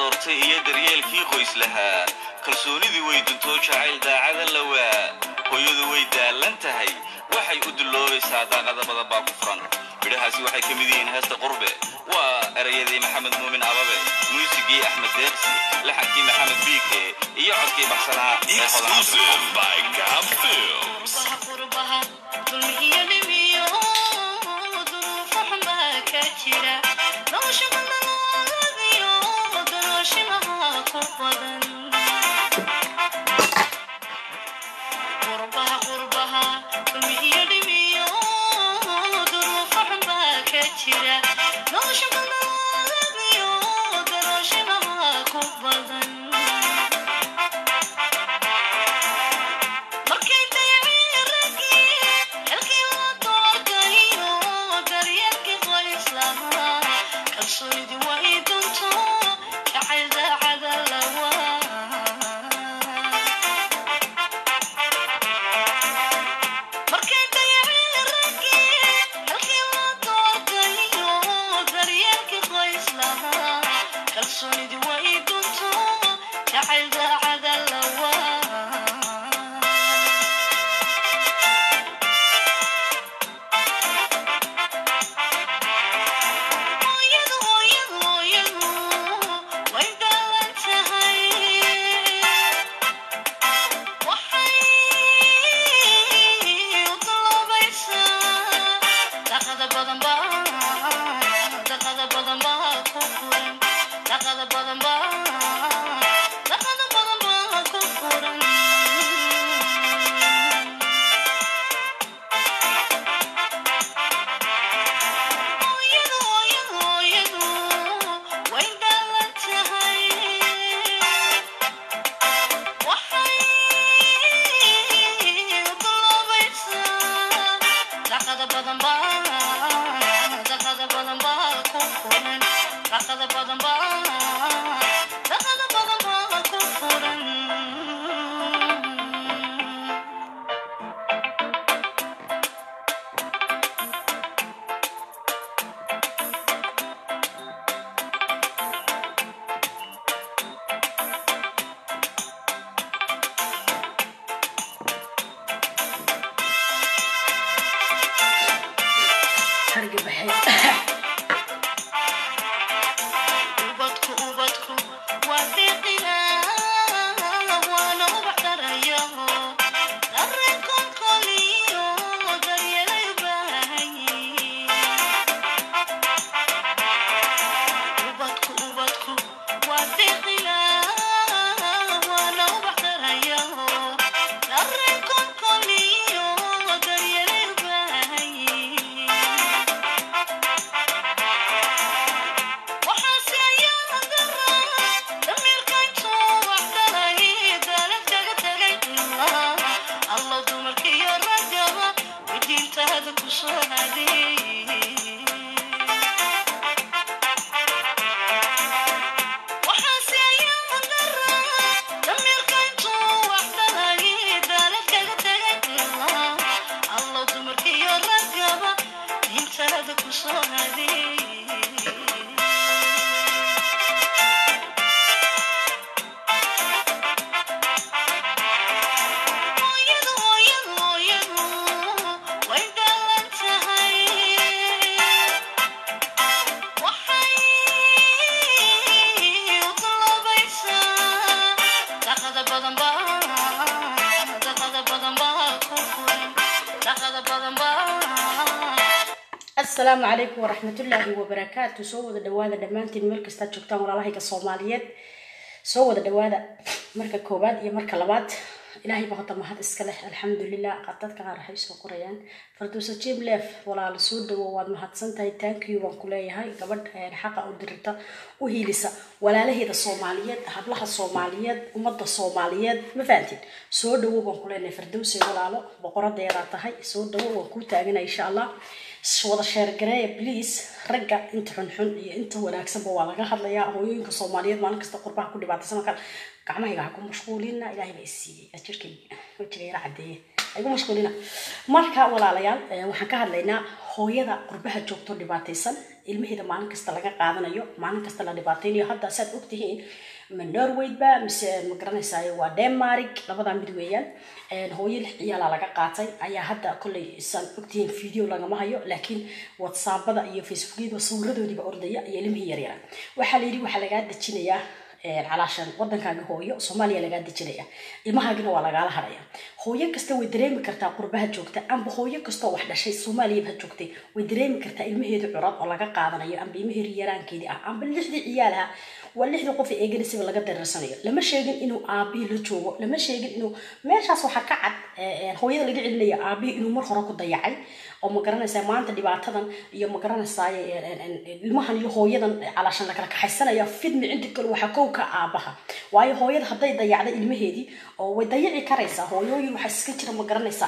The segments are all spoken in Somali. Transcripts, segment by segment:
doortay iyo daryeelkii qoys lahaa kalsoonidii way duntoo jacayl daacada lawaa hooyadu way daallan tahay waxay u dulloobaysaa daaqada badan baa ku furan midhahaasi waxay ka mid yihiin heesta qurbe waa erayadii maxamed muumin ababe muusigii axmed deeqsi laxankii maxamed biike iyo codkii baxsanaa ee hodan Exclusive by Gab Films. qurbaha dulmi iyo dhimiyo duruufo xunbaa ka jira nolosha banalooladiyo danooshimaha ku badan qurbaha qurbaha dulmi iyo dhimiyo duruufo xunbaa ka jira nolosha banalooladiyo danooshimaha ku badan markay dayaceen raggii xilkii loo doortayo daryeelkii qoys lahaa kalsoonidii waa ii dunto jacayl daacada lawaa markay dayaceen raggii xilkii loo doortayo daryeelkii qoys lahaa kalsoonidii waa ii dunto jacayl daacada lawaa hooyadu hooyadu hooyadu way daalan tahay waxay u dalloobaysaa daqada badan baa daqada badan baa ku furan daqada badan baa daqada badan baa ku furan hooyadu hooyadu hooyadu way daalan tahay waxay u dalloobaysaa daqada badan baa daqada badan baa ku furan daqada badan baa daqada badan baa ku furan harga baxay ubadku ubadku waa deeqina waana ubax darayo dareen kolkoliyo daryeelay u baahan yihiin ubadku ubadku waa deeqina waana ubax darayo dareen kolkoliyo daryeelay u baahan yihiin waxaase ayaa daraa damiirkayntuu wax dhalay daalad kaga tegay ilaa allo dumarkiyo raggaba wadiintaada ku soo haday waxaase ayaa daraa damiirkayntuu wax dhalay daalad kaga tegay ilaa allo dumarkiyo raggaba diintaada ku soo haday hooyadu hooyadu hooyadu way daalan tahay waxay u dalloobaysaa daqada badan baa daqada badan baa ku furan daqada badan baa asalaamu calaykum waraxmatullaahi wabarakaatu soo wada dhawaada dhammaantiin meel kastaad joogtaan walaalahayga soomaaliyeed soo wada dhawaada marka koowaad iyo marka labaad ilaahay baa hota mahad iska leh alxamdulilah dadka qaar waxay soo qorayaan farduusa jim leef walaala soo dhawo waad mahadsantahay tankiyu baan ku leeyahay gabadh xaqa u dirita u hiilisa walaalaheeda soomaaliyeed hablaha soomaaliyeed ummadda soomaaliyeed ma fahantiin soo dhawo baan ku leenahay fardowse walaalo boqoradeedaa tahay soo dhawo waan kuu taagana insha allah wada sheergareeya please ragga inta xunxun iyo inta wanaagsanba waa laga hadlayaa hooyooyinka soomaaliyeed maalin kasta qurbaha ku dhibaataysan kale gacmahayga ha ku mashquulina ilaahay baa isiiyey ajirkayga wajiga yara cadeeye igu mashquulina marka walaalayaal waxaan ka hadlaynaa hooyada qurbaha joogto dhibaataysan ilmaheeda maalin kasta laga qaadanayo maalin kasta la dhibaateynayo hadda saad ogtihiin ma norway ba mise ma garanaysaay waa denmark labadaa mid weeyaan hooyo lix ciyaala laga qaatay ayaa hadda kolley saan ogtihiin video lagama hayo laakiin whatsappada iyo facebookyada sawiradoodiiba ordaya iyo ilmihii yaryara waxaa la yidhi waxaa lagaa dejinayaa calaashan wadankaaga hooyo soomaaliya lagaa dejinaya ilmahaagina waa lagaala haraya hooyo kasta way dareemi kartaa qurbaha joogta amba hooyo kastoo wax dhashay soomaaliyaba ha joogtay way dareemi kartaa ilmaheedu curad oo laga qaadanayo amba ilmaheedu yaraankeedii ah amba lixdii ciyaalaha waa lixdii qof ee eeganaysiba laga dareersanayo lama sheegin inuu aabihii la joogo lama sheegin inuu meeshaas waxaa ka cad hooyada laga celinaya aabihii inuu mar hore ku dayacay oo ma garanaysaa maanta dhibaatadan iyo ma garanaysaa ilmahan iyo hooyadan calaashan lakala kaxaysanaya fidmi cinti kale waxaa kow ka aabaha waayo hooyada hadday dayacda ilmaheedii oo way dayaci karaysaa hooyooyin waxaa iska jira ma garanaysaa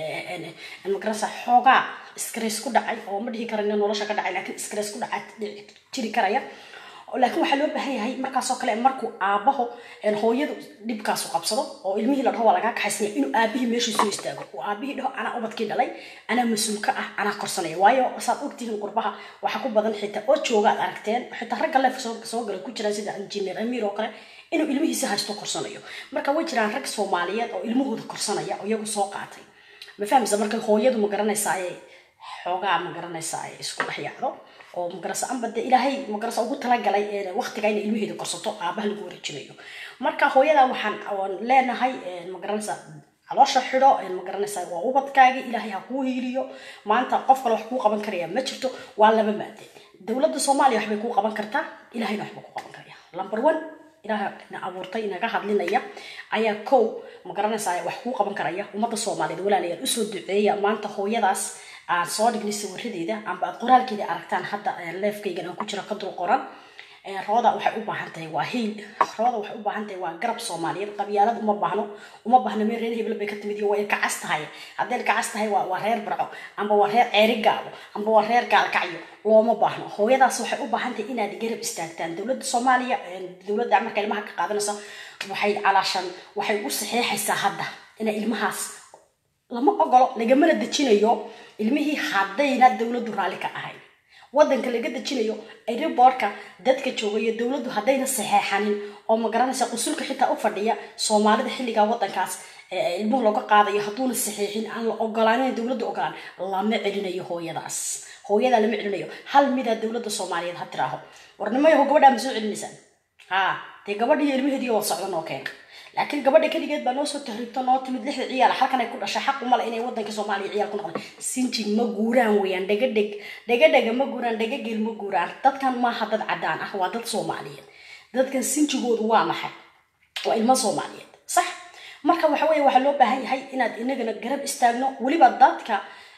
ma garanaysaa xoogaa stress ku dhacay oo ma dhihi karayna nolosha ka dhacay laakiin stress ku dhaca jiri karaya laakiin waxaa loo baahan yahay markaasoo kale markuu aabaho hooyadu dhibkaasu qabsado oo ilmihii la dhaho waa lagaa kaxaysanya inuu aabihii meeshii soo istaago oo aabihii dhaho anaa ubadkii dhalay anaa mas-uulka ah anaa korsanaya waayo saad ogtihiin qurbaha waxaa ku badan xitaa oo jooga aad aragteen xitaa ragga leef soo gala ku jiraan sida injineer amiir oo kale inuu ilmihiisa haysto korsanayo marka way jiraan rag soomaaliyeed oo ilmahooda korsanaya oo iyagu soo qaatay ma fahmaysa marka hooyadu ma garanaysaa xoogaa ma garanaysaa ay isku dhex yacdo oo magarasa amba de ilaahay magarasa ugu talagalay waqtiga inay ilmaheeda korsato aabaha lagu wareejinayo marka hooyada waxaan leenahay magaranaysa caloosha xidho magaranaysa waa ubadkaagii ilaahay ha kuu hiiliyo maanta qof kale wax kuu qaban karaya ma jirto waa laba maade dowladda soomaaliya waxbay kuu qaban kartaa ilahayna waxba kuu qaban karaya number one ilaaha na abuurtay inaga hadlinaya ayaa kow magaranaysaa wax kuu qaban karaya ummadda soomaaliyeed walaalayaal usoo duceeya maanta hooyadaas aan soo dhignay sawiradeeda amba aad qoraalkeeda aragtaan hadda leefkaygan aan ku jiro ka dul qoran rooda waxay u baahan tahay waa hiil rooda waxay u baahan tahay waa garab soomaaliyeed qabyaalad uma baahno uma baahno meel reer hebel bay ka timid iyo way kacas tahay hadday kacas tahay waa waa reer barco amba waa reer ceeri gaabo amba waa reer gaalkacyo looma baahno hooyadaas waxay u baahan tahay inaad garab istaagtaan dowladda soomaaliya dowladda marka ilmaha ka qaadanaysa waxay calaashan waxay u saxeexaysaa hadda inay ilmahaas lama ogolo lagamana dejinayo ilmihii haddayna dowladdu raalli ka ahayn wadanka laga dejinayo airboortka dadka jooga iyo dowladdu haddayna saxeexanin oo ma garanaysa qusulka xitaa u fadhiya soomaalida xilligaa wadankaas ilmuhu looga qaadayo hadduuna saxeexin aan la ogolaanin dowladda ogolaan lama celinayo hooyadaas hooyadaa lama celinayo hal midaa dowladda soomaaliyeed ha tiraaho warnimayaho gabadhaa ma soo celinaysaan ha dee gabadhiiyo ilmaheediiyo wada socda noo keena laakiin gabadha keligeed baa noo soo tahriibto noo timid lixda ciyaal halkan ay ku dhashay xaq umale inay wadanka soomaaliya ciyaal ku noqdaan sinjig ma guuraan weeyaan dhegadheg dhegadhega ma guuraan dhegageel ma guuraan dadkan maaha dad cadaan ah waa dad soomaaliyeed dadkan sinjigoodu waa maxay waa ilmo soomaaliyeed sax marka waxa weeye waxaa loo baahan yahay inaad inagana garab istaagno weliba dadka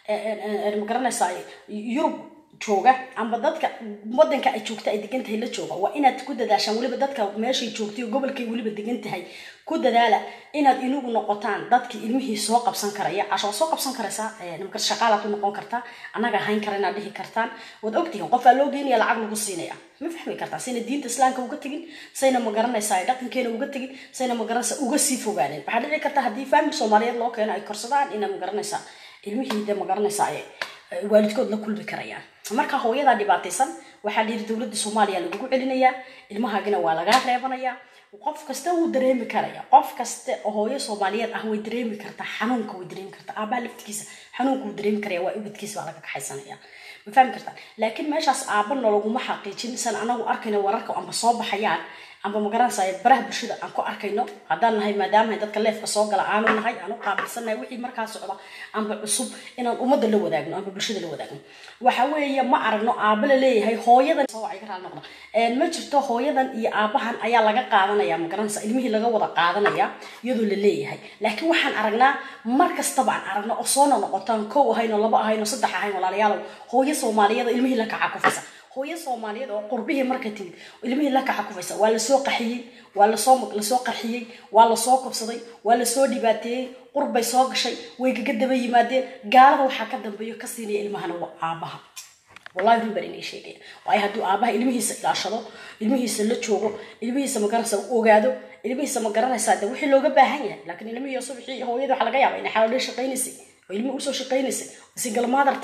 ma garanaysaa yurub jooga amba dadka wadanka ay joogta ay degan tahay la jooga waa inaad ku dadaashaan weliba dadka meeshay joogtay oo gobolkay weliba degan tahay ku dadaala inaad inagu noqotaan dadkii ilmihii soo qabsan karaya casho soo qabsan karaysaa nimka shaqaalaad u noqon kartaa annaga hayn kara inaad dhihi kartaan waad ogtihiin qofaa loo geynaya lacag lagu siinaya ma fahmi kartaa sayna diinta islaamka uga tegin sayna ma garanaysaa dhaqankeena uga tegin sayna ma garanaysaa uga sii fogaanin waxaa dhici karta haddii faamil soomaaliyeed loo keeno ay korsadaan inaad ma garanaysaa ilmihii de ma garanaysaa waalidkood la kulmi karayaan marka hooyadaa dhibaataysan waxaa la yidhi dowladda soomaaliya lagugu celinayaa ilmahaagina waa lagaa reebanayaa qof kasta wuu dareemi karaya qof kasta oo hooyo soomaaliyeed ah way dareemi kartaa xanuunka way dareemi kartaa aabaha laftigiisa xanuunka wuu dareemi karaya waa ubadkiisa baa laga kaxaysanaya ma fahmi kartaa laakiin meeshaas aabana laguma xaqiijin san anagu arkayno wararka amba soo baxayaan amba magaranaysaa baraha bulshada aan ku arkayno haddaan nahay maadaama dadka leefka soo gala aanu nahay aan u qaabilsannahay wixii markaa socda amba cusub inaan ummadda la wadaagno amba bulshada la wadaagno waxa weeye ma aragno aaba la leeyahay hooyadan ka raali noqda ma jirto hooyadan iyo aabahan ayaa laga qaadanaya magaranaysa ilmihii laga wada qaadanaya iyadoo la leeyahay laakiin waxaan aragnaa mar kastaba aan aragno oo soona noqotaan kow ahayn oo laba ahayn oo saddex ahayn walaalayaalow hooyo soomaaliyeed ilmihii la kaca kufaysa hooyo soomaaliyeed oo qurbihii marka timid ilmihii la kaca kufaysa waa lasoo qaxiyey waa lasoo lasoo qarxiyey waa lasoo kobsaday waa lasoo dhibaateeyey qurbay soo gashay way gaga daba yimaadeen gaalada waxaa ka dambeeyo ka siinaya ilmahana waa aabaha wallahi run baan inay sheegaya waayo hadduu aabaha ilmihiisa ilaashado ilmihiisa la joogo ilmihiisa magaranaysa u ogaado ilmihiisa ma garanaysaa de wixii looga baahan yahay laakiin ilmihii subxii hooyada waxaa laga yaaba inay xalaalay shaqaynaysay oo ilmihi usoo shaqaynaysay single mother tahay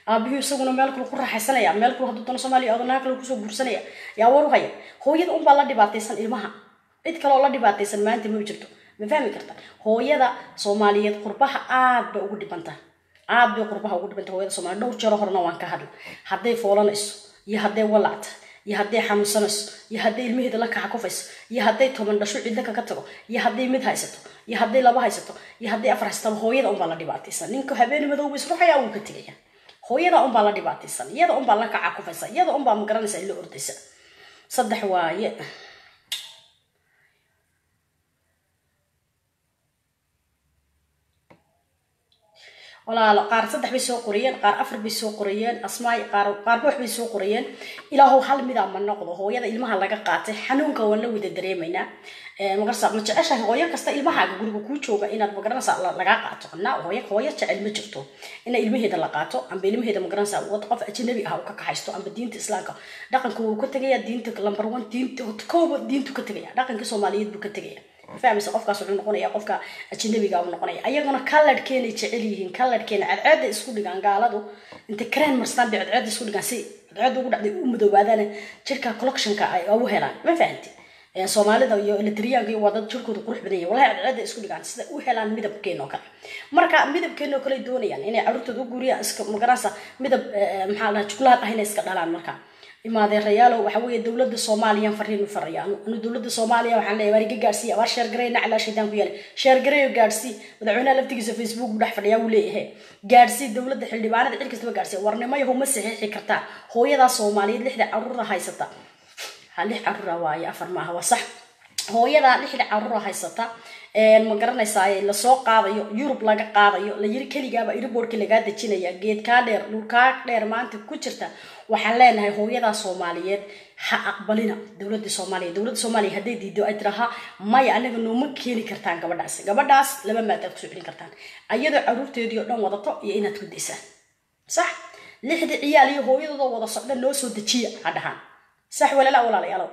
aabihii isaguna meel kale ku raaxaysanaya meel kale hadduu dano soomaaliya adanaha kale kusoo guursanaya yaa war u haya hooyada unbaa la dhibaataysan ilmaha cid kaleoo la dhibaataysan maanta ma jirto ma fahmi karta hooyada soomaaliyeed qurbaha aad bay ugu dhibanta aad bay qurbaha ugu dhibanta hooyada soomaaliya dhowr jeero horena waan ka hadla hadday foolanayso iyo hadday walacta iyo hadday xanuunsanayso iyo hadday ilmaheeda la kaxa kufayso iyo hadday toban dhasho cidda kaga tago iyo hadday mid haysato iyo hadday laba haysato iyo hadday afar haysato hooyada unbaa la dhibaataysan ninka habeen madowba isruxaya wuu ka tegaya hooyada unbaa la dhibaataysan iyada unbaa la kaca kufaysa iyada unbaa magaranaysa ila ordaysa saddex waaye walaalo qaar saddex bay soo qorayeen qaar afar bay soo qorayeen asmaay qaar qaarba wax bay soo qorayeen ilaahow hal midaa ma noqdo hooyada ilmaha laga qaatay xanuunka waan la wada dareemaynaa magarasa ma jeceshahay hooyo kasta ilmahaaga guriga kuu jooga inaad magaranaysa lagaa qaato na hooyo hooyo jecel ma jirto ina ilmaheeda la qaato amba ilmaheeda magaranaysa wad qof ajnabi ah uu ka kaxaysto amba diinta islaamka dhaqanka wuu ka tegaya diinta number one diinta kooba diintu ka tegaya dhaqanka soomaaliyeed buu ka tegaya fahmaysa qofkaas wuxuu noqonaya qofka ajnabiga uu noqonaya ayaguna kaladhkeenay jecel yihiin kaladhkeena cadceeda isku dhigaan gaaladu intay kareen marstaan bay cadceeda isku dhigaan si cadceeda ugu dhacday u madoobaadaan jirka collectionka ay ugu helaan ma fahanti soomaalida iyo elitriyaanka iyo waa dad jirkooda qurux badan yahay walahi cadceeda isku dhigaan sida u helaan midabkeena oo kale marka midabkeena oo kale doonayaan inay caruurtooda u guuriyaan iska magaranaysa midab maxaa la jukulaad ah inay iska dhalaan marka imaadeerayaalo waxa weeye dowladda soomaaliya fariin u faraya anu dowladda soomaaliya waxaan leeyahay waar iga gaarsiiya waar sheergarey naclaa shaydaan ku yeelay sheergareyo gaarsii madaxweynaha laftigiisa facebook bu dhex fadhiyaa wuu leeyahay gaarsii dowladda xildhibaanada cid kastaba gaarsiiya warnimayahu ma saxiixi kartaa hooyadaa soomaaliyeed lixda caruura haysata ha lix caruura waaye afar maaha waa sax hooyadaa lixda caruura haysata ma garanaysaa lasoo qaadayo yurub laga qaadayo la yiri keligaaba iriboorki lagaa dejinaya geedkaa dheer dhulkaa dheer maanta ku jirta waxaan leenahay hooyadaa soomaaliyeed ha aqbalina dowladda soomaaliya dowladda soomaaliya hadday diido ay tiraha maya anaga nooma keeni kartaan gabadhaas gabadhaas laba maadaad kusoo celin kartaan ayadoo caruurteedii oo dhan wadato iyo inaad ku daysaan sax lixda ciyaal iyo hooyadooda wada socda noo soo dejiya ha dhahaan sax walala walaalayaalow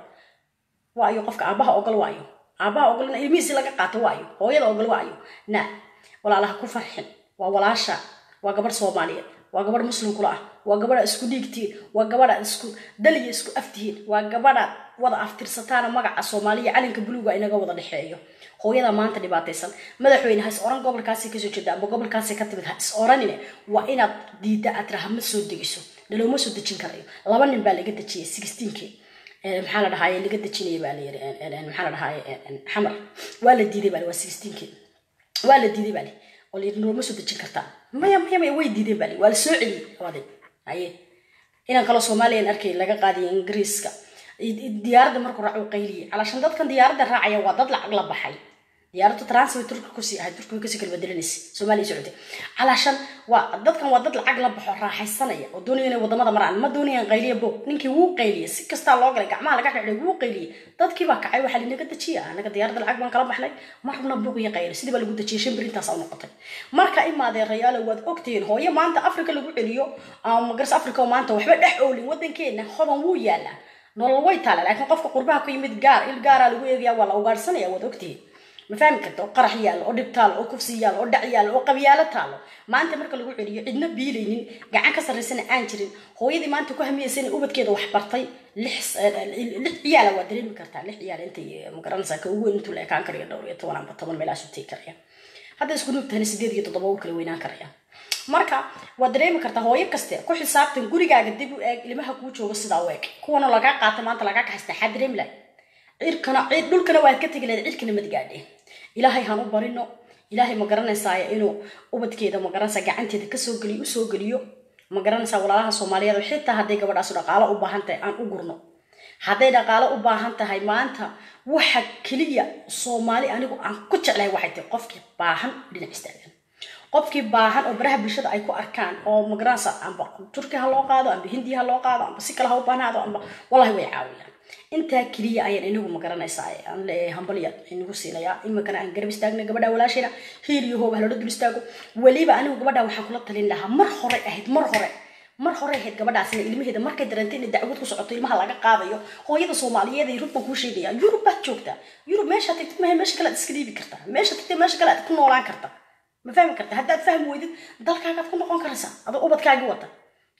waayo qofka aabaha ogol waayo aabaha ogolna ilmihiisi laga qaato waayo hooyada ogol waayo na walaalaha ku farxin waa walaasha waa gabadh soomaaliyeed waa gabadh muslimkula ah waa gabadha isku dhiigtihiin waa gabadha isku daliya isku aftihiin waa gabadha wada aftirsataana magaca soomaaliya calinka buluuga inaga wada dhexeeyo hooyada maanta dhibaataysan madaxweyne ha is oran gobolkaasi kasoo jeeda amba gobolkaasi ka timid ha is oranine waa inaad diida aad tiraha ma soo degiso dhalooma soo dejin karayo laba nin baa laga dejiyay sixteenkii maxaa la dhahaye laga dejinaya baa la yiri maxaa la dhahaye xamar waa la diiday baa waa sixteenkii waa la diiday baa li oo la yiri nooma soo dejin kartaa maya maya maya way diideen baa li waa la soo celiyey labadii haye inaan kaloo soomaaliyan arkay laga qaadiyo ingiriiska diyaaradda markuu raaco qayliye calaashan dadkan diyaaradda raacaya waa dad lacag la baxay diyaaraddu transfer turki kusii ahay turki way kasii kala bedelanaysa soomaaliya socotay calaashan waa dadkan waa dad lacag la baxo raaxaysanaya oo doonaya inay wadamada maraan ma doonayaan qayliya bo ninkii wuu qayliye si kastaa loo galay gacmaha laga xidhay wuu qayliye dadkii baa kacay waxaa linaga dejiya anaga diyaaradda lacag baan kala baxnay ma rabna buuq iyo qayli sidii baa lagu dejiyay shan birintaas u noqotay marka imaadee rayaalo waad ogtihiin hooyo maanta africa lagu celiyo ama magaras africa oo maanta waxba dhex oolin wadankeena hodan wuu yaalaa nolol way taala laakiin qofka qurbaha ku yimid gaar il gaaraa lagu eegaya waa la ugaarsanaya waad ogtihiin ma fahmi karta oo qarax yaallo oo dhib taalo oo kufsi yaallo oo dhac yaallo oo qabyaalo taalo maanta marka lagu celiyo cidna biilaynin gacan ka sarraysana aan jirin hooyadii maanta ku hamiyeysa inay ubadkeeda wax bartay lix lix ciyaala waa dareemi kartaa lix ciyaal intay magaranaysaa ka ugu weyn intuu la ekaan karayo dhowr iyo toban amba toban meelahaas u tegi karaya hadda isku nuugtahana sideed iyo toddoba u kala weynaan karaya marka waad dareemi kartaa hooyo kaste ku xisaabtan gurigaaga dib u eeg ilmaha kuu joogo sidaa u eeg kuwana lagaa qaata maanta lagaa kaxaysta xaa dareemi lahay cirkana cid dhulkana waad ka tegi lahayd cirkana mad gaadheen ilaahay han u barino ilaahay ma garanaysaaya inuu ubadkeeda ma garanaysaa gacanteeda kasoo geliyo usoo geliyo ma garanaysaa walaalaha soomaaliyeed xitaa hadday gabadhaas dhaqaalo u baahan tahay aan u gurno hadday dhaqaalo u baahan tahay maanta waxa keliya soomaali anigu aan ku jeclahay waxay tahay qofkii baahan dhinac istaagan qofkii baahan oo baraha bulshada ay ku arkaan oo magaranaysa amba turki ha loo qaado amba hindi ha loo qaado amba si kale ha u baanaado amba wallahi way caawiyaan intaa keliya ayaan inagu magaranaysaa aan leeyahay hambalya inagu siinayaa iminkana aan garab istaagna gabadha walaashayna hiil iyo hoob haloola dul istaago weliba anigu gabadha waxaan kula talin lahaa mar hore ahayd mar hore mar hore ahayd gabadhaasina ilmaheeda markay dareentay inay dacwad ku socoto ilmaha laga qaadayo hooyada soomaaliyeed ay rug baan kuu sheegaya yurub baad joogtaa yurub meesha tagtid mahe meesha kale aad iska dhiibi kartaa meesha tagtid meesha kale aad ku noolaan kartaa ma fahmi karta haddaad fahmi weydid dalkaagaad ku noqon karaysaa adoo ubadkaagii wata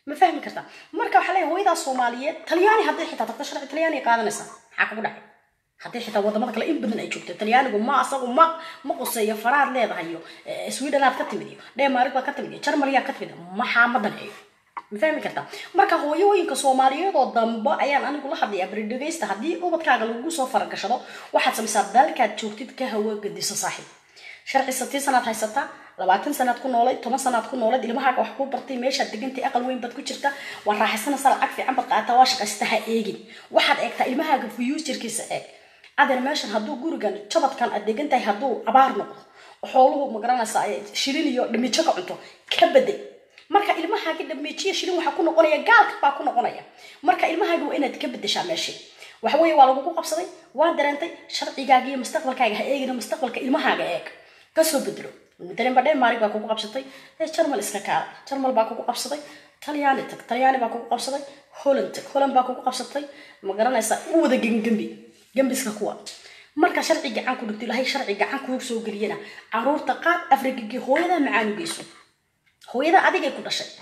ma fahmi kartaa marka waxaa leeyahay hooyadaa soomaaliyeed talyaani hadday xitaa tagto sharci talyaani ay qaadanaysaa maxaa kugu dhacay haddii xitaa wadamada kale in badan ay joogto talyaanigu ma asagu ma ma quseeyo faraad leedahay iyo eh, swedanaad ka timid iyo denmark baad ka timid iyo jarmaliyaa ka timid maxaa ma danceeyo ma fahmi kartaa marka hooyooyinka soomaaliyeed oo dambe ayaan anigu la hadlayaa bari dhegaysta haddii ubadkaaga lagu soo faragashado waxaad samaysaa dalkaad joogtid ka hawo gadiso saaxiib sharci satii sanaad haysataa labaatan sanaad ku noolay toban sanaad ku noolayd ilmahaaga wax kuu bartay meeshaad degantay aqal weyn baad ku jirta waa raaxaysanaysaa lacag fiican baad qaataa waa shaqaysta ha eegin waxaad eegtaa ilmahaaga futurkiisa eeg adeer meeshan hadduu gurigan jabadkan aad degan tahay hadduu abaar noqdo xooluhu magaranaysaa ay shilin iyo dhamijo ka cunto ka bedel marka ilmahaagi dhamiijiya shilin waxaa ku noqonaya gaalka baa ku noqonaya marka ilmahaagi waa inaad ka bedeshaa meeshii waxa weeye waa lagugu qabsaday waa dareentay sharcigaaga iyo mustaqbalkaaga ha eegina mustaqbalka ilmahaaga eeg kasoo bedelo matalan ba denmark baa kugu qabsatay ee jarmal iska kaala jarmal baa kugu qabsaday talyaani tag talyaani baa kugu qabsaday holland tag holland baa kugu qabsatay ma garanaysaa u wada gemgembi gembiska kuwa marka sharci gacan ku dhigto ilahay sharci gacan kuu soo geliyana caruurta qaad afrikigii hooyada macaan u geyso hooyada adigay ku dhashay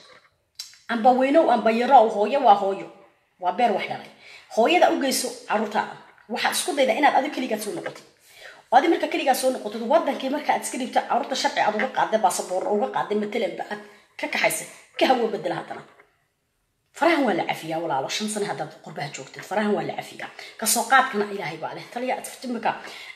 amba weynow amba yarow hooyo waa hooyo waa beer wax dhalay hooyada u geyso caruurtaada waxaad isku dayda inaad adigo keligaad soo noqotid oo adi marka keligaa soo noqotid wadankii marka aad iska dhibto caruurta sharci aad uga qaaday baasaboor uga qaaday matalanba aad ka kaxaysa ka hawo bedela haddana farahan waa la cafiyaa walaalo shan sane haddaad qurbaha joogtid farahan waa la cafiyaa kasoo qaadkana ilaahay baa leh taliya imika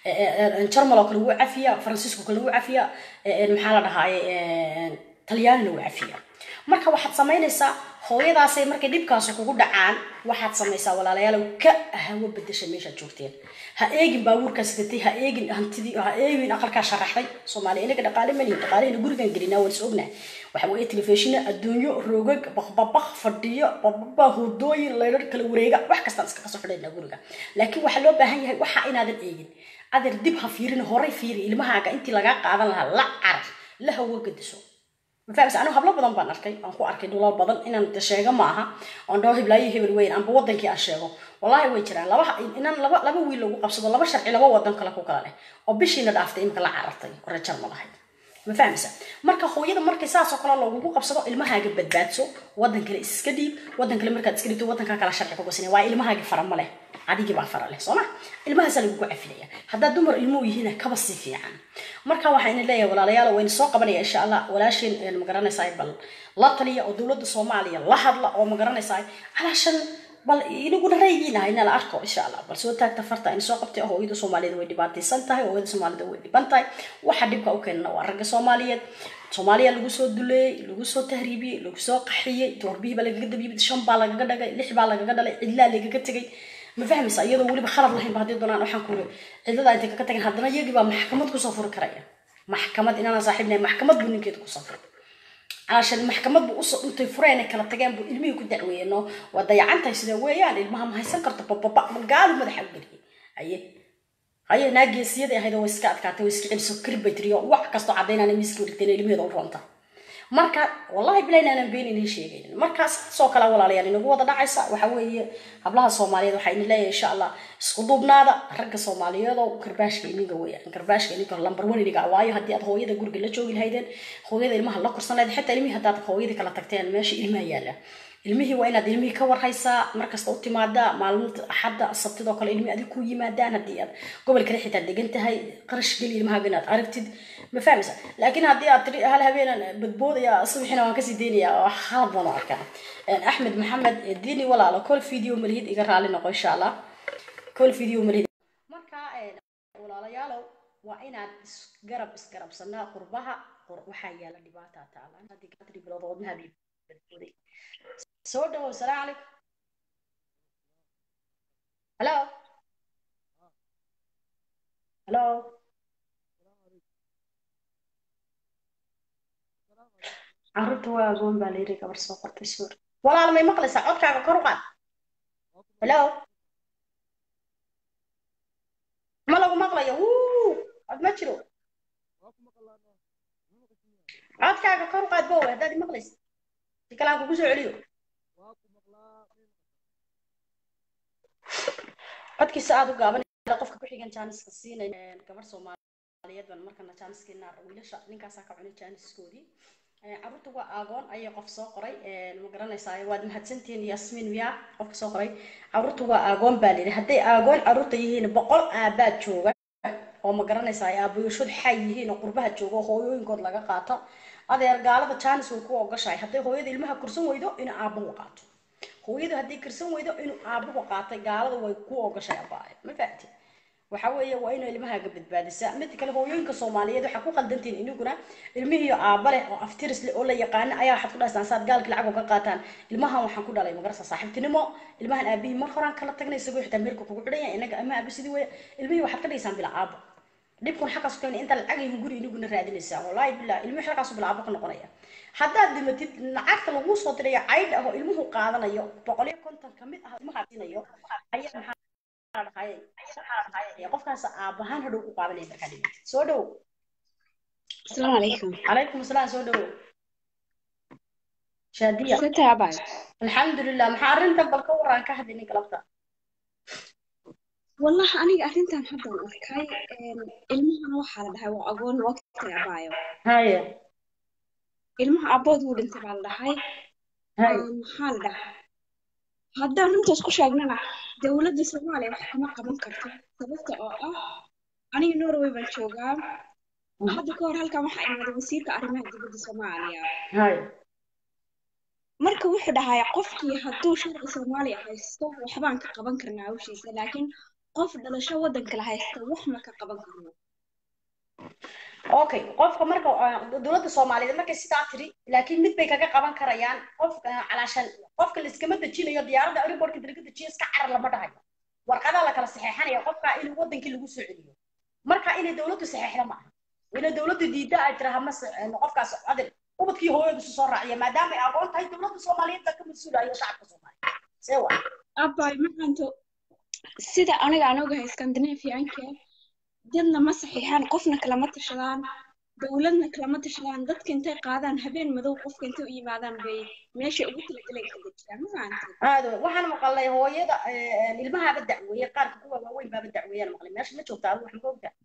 jarmal oo kale wuu cafiyaa faransiisko kale wuu cafiyaa maxaa la dhahaaye talyaanina wuu cafiyaa marka waxaad samaynaysaa hooyadaasay markay dhibkaasi kugu dhacaan waxaad samaysaa walaalayaal ka hawo bedesha meeshaad joogteen ha eegin baabuurkaa sidatay ha eegin hantidii ha eegin aqalkaa sharaxday soomaaliya inaga dhaqaale malihin dhaqaalehina gurigan gelinaa waan is ognaa waxa weeye telefishina adduunyo roogag bakbabak fadhiyo bababa hurdooyin laydhar kala wareega wax kastaan iska kasoo xidhaynaa guriga laakiin waxaa loo baahan yahay waxa inaadan eegin adeer dib ha fiirin horay fiiri ilmahaaga intii lagaa qaadan lahaa la carar la hawo gediso ma fahamsa anigu hablo badan baan arkay aan ku arkay dhulal badan inaan de sheego ma aha oon dhaho hiblaayo hebel weyn amba wadankii aan sheego wallahi way jiraan laba inaan laba laba wiil lagu qabsado laba sharci laba wadan kale ku kala leh oo bishiina dhaaftay imika la carartay oo rajal ma lahayd ma fahamsa marka hooyada markay saasoo kale lagugu qabsado ilmahaaga badbaadso wadan kale iska dhiib wadan kale markaad iska dhiibto wadankaa kala sharci ku gasina waa ilmahaagi fara ma leh adigii baa fara leh soo ma ilmahaasaa lagugu cafilaya haddaad dumar ilmuhu yihiin kaba si fiican marka waxaan leeyahay walaalayaal wayna soo qabanaya insha allah walaasheen magaranaysaa bal la taliya oo dowladda soomaaliya la hadla oo magaranaysaa calaashan bal inaguna raygiina hayna la arko insha allah bal soo taagta farta in soo qabtay hooyada soomaaliyeed way dhibaataysan tahay hooyada soomaalida way dhiban tahay waxa dhibka u keenana waa ragga soomaaliyeed soomaaliya lagu soo duleeyey lagu soo tahriibiyey lagu soo qaxiyey doorbihii baa lagaga dabiyey shan baa lagaga dhagay lix baa lagaga dhalay cidlaa lagaga tegay ma fahmaysa iyadoo weliba khalad lahayn ba haddii doonaan waxaan kuuri cidlada intay kaga tageen haddana iyagii baa maxkamad kusoo furi karaya maxkamad inaanan saaxiibnahay maxkamad buu ninkeeda kusoo furay calashan maxkamad buu usoo intay fureen ay kala tageen buu ilmihii ku dacweeyeen oo waa dayacantahay sida weeyaan ilmaha ma haysan karto bababa magaalu madaxa u geliyay haye haye naageesiyadii ahayd oo way iska adkaatay way iska celiso karib bay tiriyo wax kastoo caddaynaan miiska dhigteen ilmaheeda u roonta marka wallahi bilayn aanan been inay sheegaynin marka saasoo kale walaalayaal inagu wada dhacaysa waxa weeye hablaha soomaaliyeed waxaa idin leeyahay insha allah isku duubnaada ragga soomaaliyeed oo karbaashka iniga weeyaan karbaashka iniga lambar one iniga waayo haddii aad hooyada guriga la joogi lahaydeen hooyada ilmaha la korsan lahayd xitaa ilmihii haddaad hooyadii kala tagteen meesha ilmaha yaala ilmihii waa inaad ilmihii ka warhaysaa markasta u timaadaa maalinta axadda sabtidoo kale ilmihii adig ku yimaadaan haddii aad gobol kale xitaa degan tahay qarash geli ilmahaaga inaad aragtid ma fahmaysa laakiin haddii aad tiri hal habeenan badboodaya subaxina waan kasii deynayaa wax khalad baan u arkaa axmed maxamed diini walaalo kol video malihid iga raali noqo insha allah kol video malihid marka walaalayaalow waa inaad isgarab isgarabsanaa qurbaha waxaa yaala dhibaata taalan haddii katri bilood wadnaha bay badbooday soo dhawow salaamu calaykum hello hello carruurta waa agoon baa layiri gabar soo qortay suur walaal may maqlaysaa codkaaga kor u qaad hello ma lagu maqlayo wuu cod ma jiro codkaaga kor u qaad bowe haddaad imaqlaysa si kale aan kugu soo celiyo codkiisa aada u gaaban qofka ku xigan jaaniska siinay gabar soomaaliyeed baan markana jaaniskeenaa wiilasha ninkaasaa ka cunay jaaniskoodii caruurta waa aagoon ayay qof soo qoray ma garanaysaa waad mahadsantihiin yasmiin miya qofka soo qoray caruurta waa aagoon baa layidhi hadday aagoon caruurta yihiin boqol aabaad jooga oo ma garanaysaa aabayashod xay yihiin oo qurbaha jooga oo hooyooyinkood laga qaato adeer gaalada jaanis way ku ogashahay hadday hooyada ilmaha kursan weydo inuu aabuhu qaato hooyadu hadday kursan weydo inuu aabuhu qaatay gaalada way ku ogashay abaaye ma fahamtid waxa weeye waa inay ilmahaaga badbaadisaa mid kale hooyooyinka soomaaliyeed waxaa ku qaldantiin iniguna ilmihiiyo aaba leh oo aftiris leh oo la yaqaana ayaa waxaad ku dhahaysaan saad gaalka lacag uga qaataan ilmahan waxaan ku dhalay magarasa saaxiibtinimo ilmahan aabihii mar horaan kala tagnay isagoo xitaa meelka kugu xidhan yahay inaga ama aabi sidii weeye ilmihii waxaad ka dhigaysaan bila aabo dhibkun xaggaas keena inta lacagayhin guri iniguna raadinaysaa wallaahi billah ilmihi xaggaasu bila aabo ka noqonaya haddaad dhimatid lacagta laguu soo dirayo caydh ah oo ilmuhu qaadanayo boqol iyo konton kamid ah ilmaha siinayo ayaa maxaa qofkaas aabahaan hadhow ku qaadanaya markaa dhimatid soo dhow asalaamu calaykum calaykum asalaam soo dhowo shaadiya sataabay alxamdulilah maxaa arrintan bal ka waraan ka hadlaynin galabta wallahi aniga arrintan haddan arkay ilmahana waxaa la dhahay waa agoon waqti abaayo haye ilmaha abood wuu dhintay baa la dhahay haye maxaa la dhahay haddaan runtaas ku sheegnana dowladda soomaaliya wax kama qaban karto sababta oo ah aniga norway baan joogaa hadda ka hor halkan waxaa imaaday wasiirka arrimaha dibadda soomaaliya haye marka wuxuu dhahay qofkii hadduu sharci soomaaliya haysto waxbaan ka qaban karnaa hawshiisa laakiin qof dhalasho waddan kale haysta wax ma ka qaban karno okay qofka marka dowladda soomaaliyeed markay sidaa tiri laakiin mid bay kaga qaban karayaan qofka calaashan qofka la iskama dejinayo diyaaradda airportka inta laga dejiyo iska carar lama dhahayo warqadaa la kala saxeexanaya qofka in wadankii lagu soo celiyo marka inay dowladdu saxeexda ma aha inay dowladdu diidda ay tiraha ma qofkaas adil ubadkii hooyadu isu soo raaciya maadaama ay aqoon tahay dowladda soomaaliyeed baa ka mas-uulayo shacabka soomaaliyeed see waa abay maxaanto sida aniga aan ogahay scandinavianka dadna ma saxiixaan qofna kalama tashadaan dowladna kalama tashadaan dadka intay qaadaan habeen madow qofka intay u yimaadaan bay meesha ugu talagaleen ka dejiyaan ma fahamtay aad waxaan maqalnay hooyada ilmahaaba dacweeye qaarka kuwa waaweyn baaba dacweeyaan maqlay meesha ma joogta adigu wax ma ogta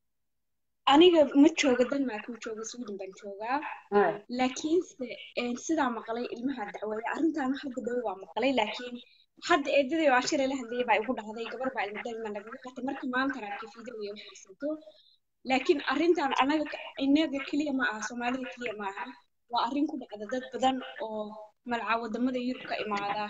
aniga ma jooga denmark ma jooga sweden baan joogaa laakiinse sidaa maqlay ilmaha dacweeye arrintan hadda dhow waa maqlay laakiin hadda eedadii waa shilay la hadlayay baa igu dhacday gabar baa ilmo denmark nagaga qatay marka maanta raabka fiideo iyo waxaysato laakiin arrintan anaga inaga keliya ma aha soomaalida keliya ma aha waa arrin ku dhacda dad badan oo malca wadamada yurub ka imaada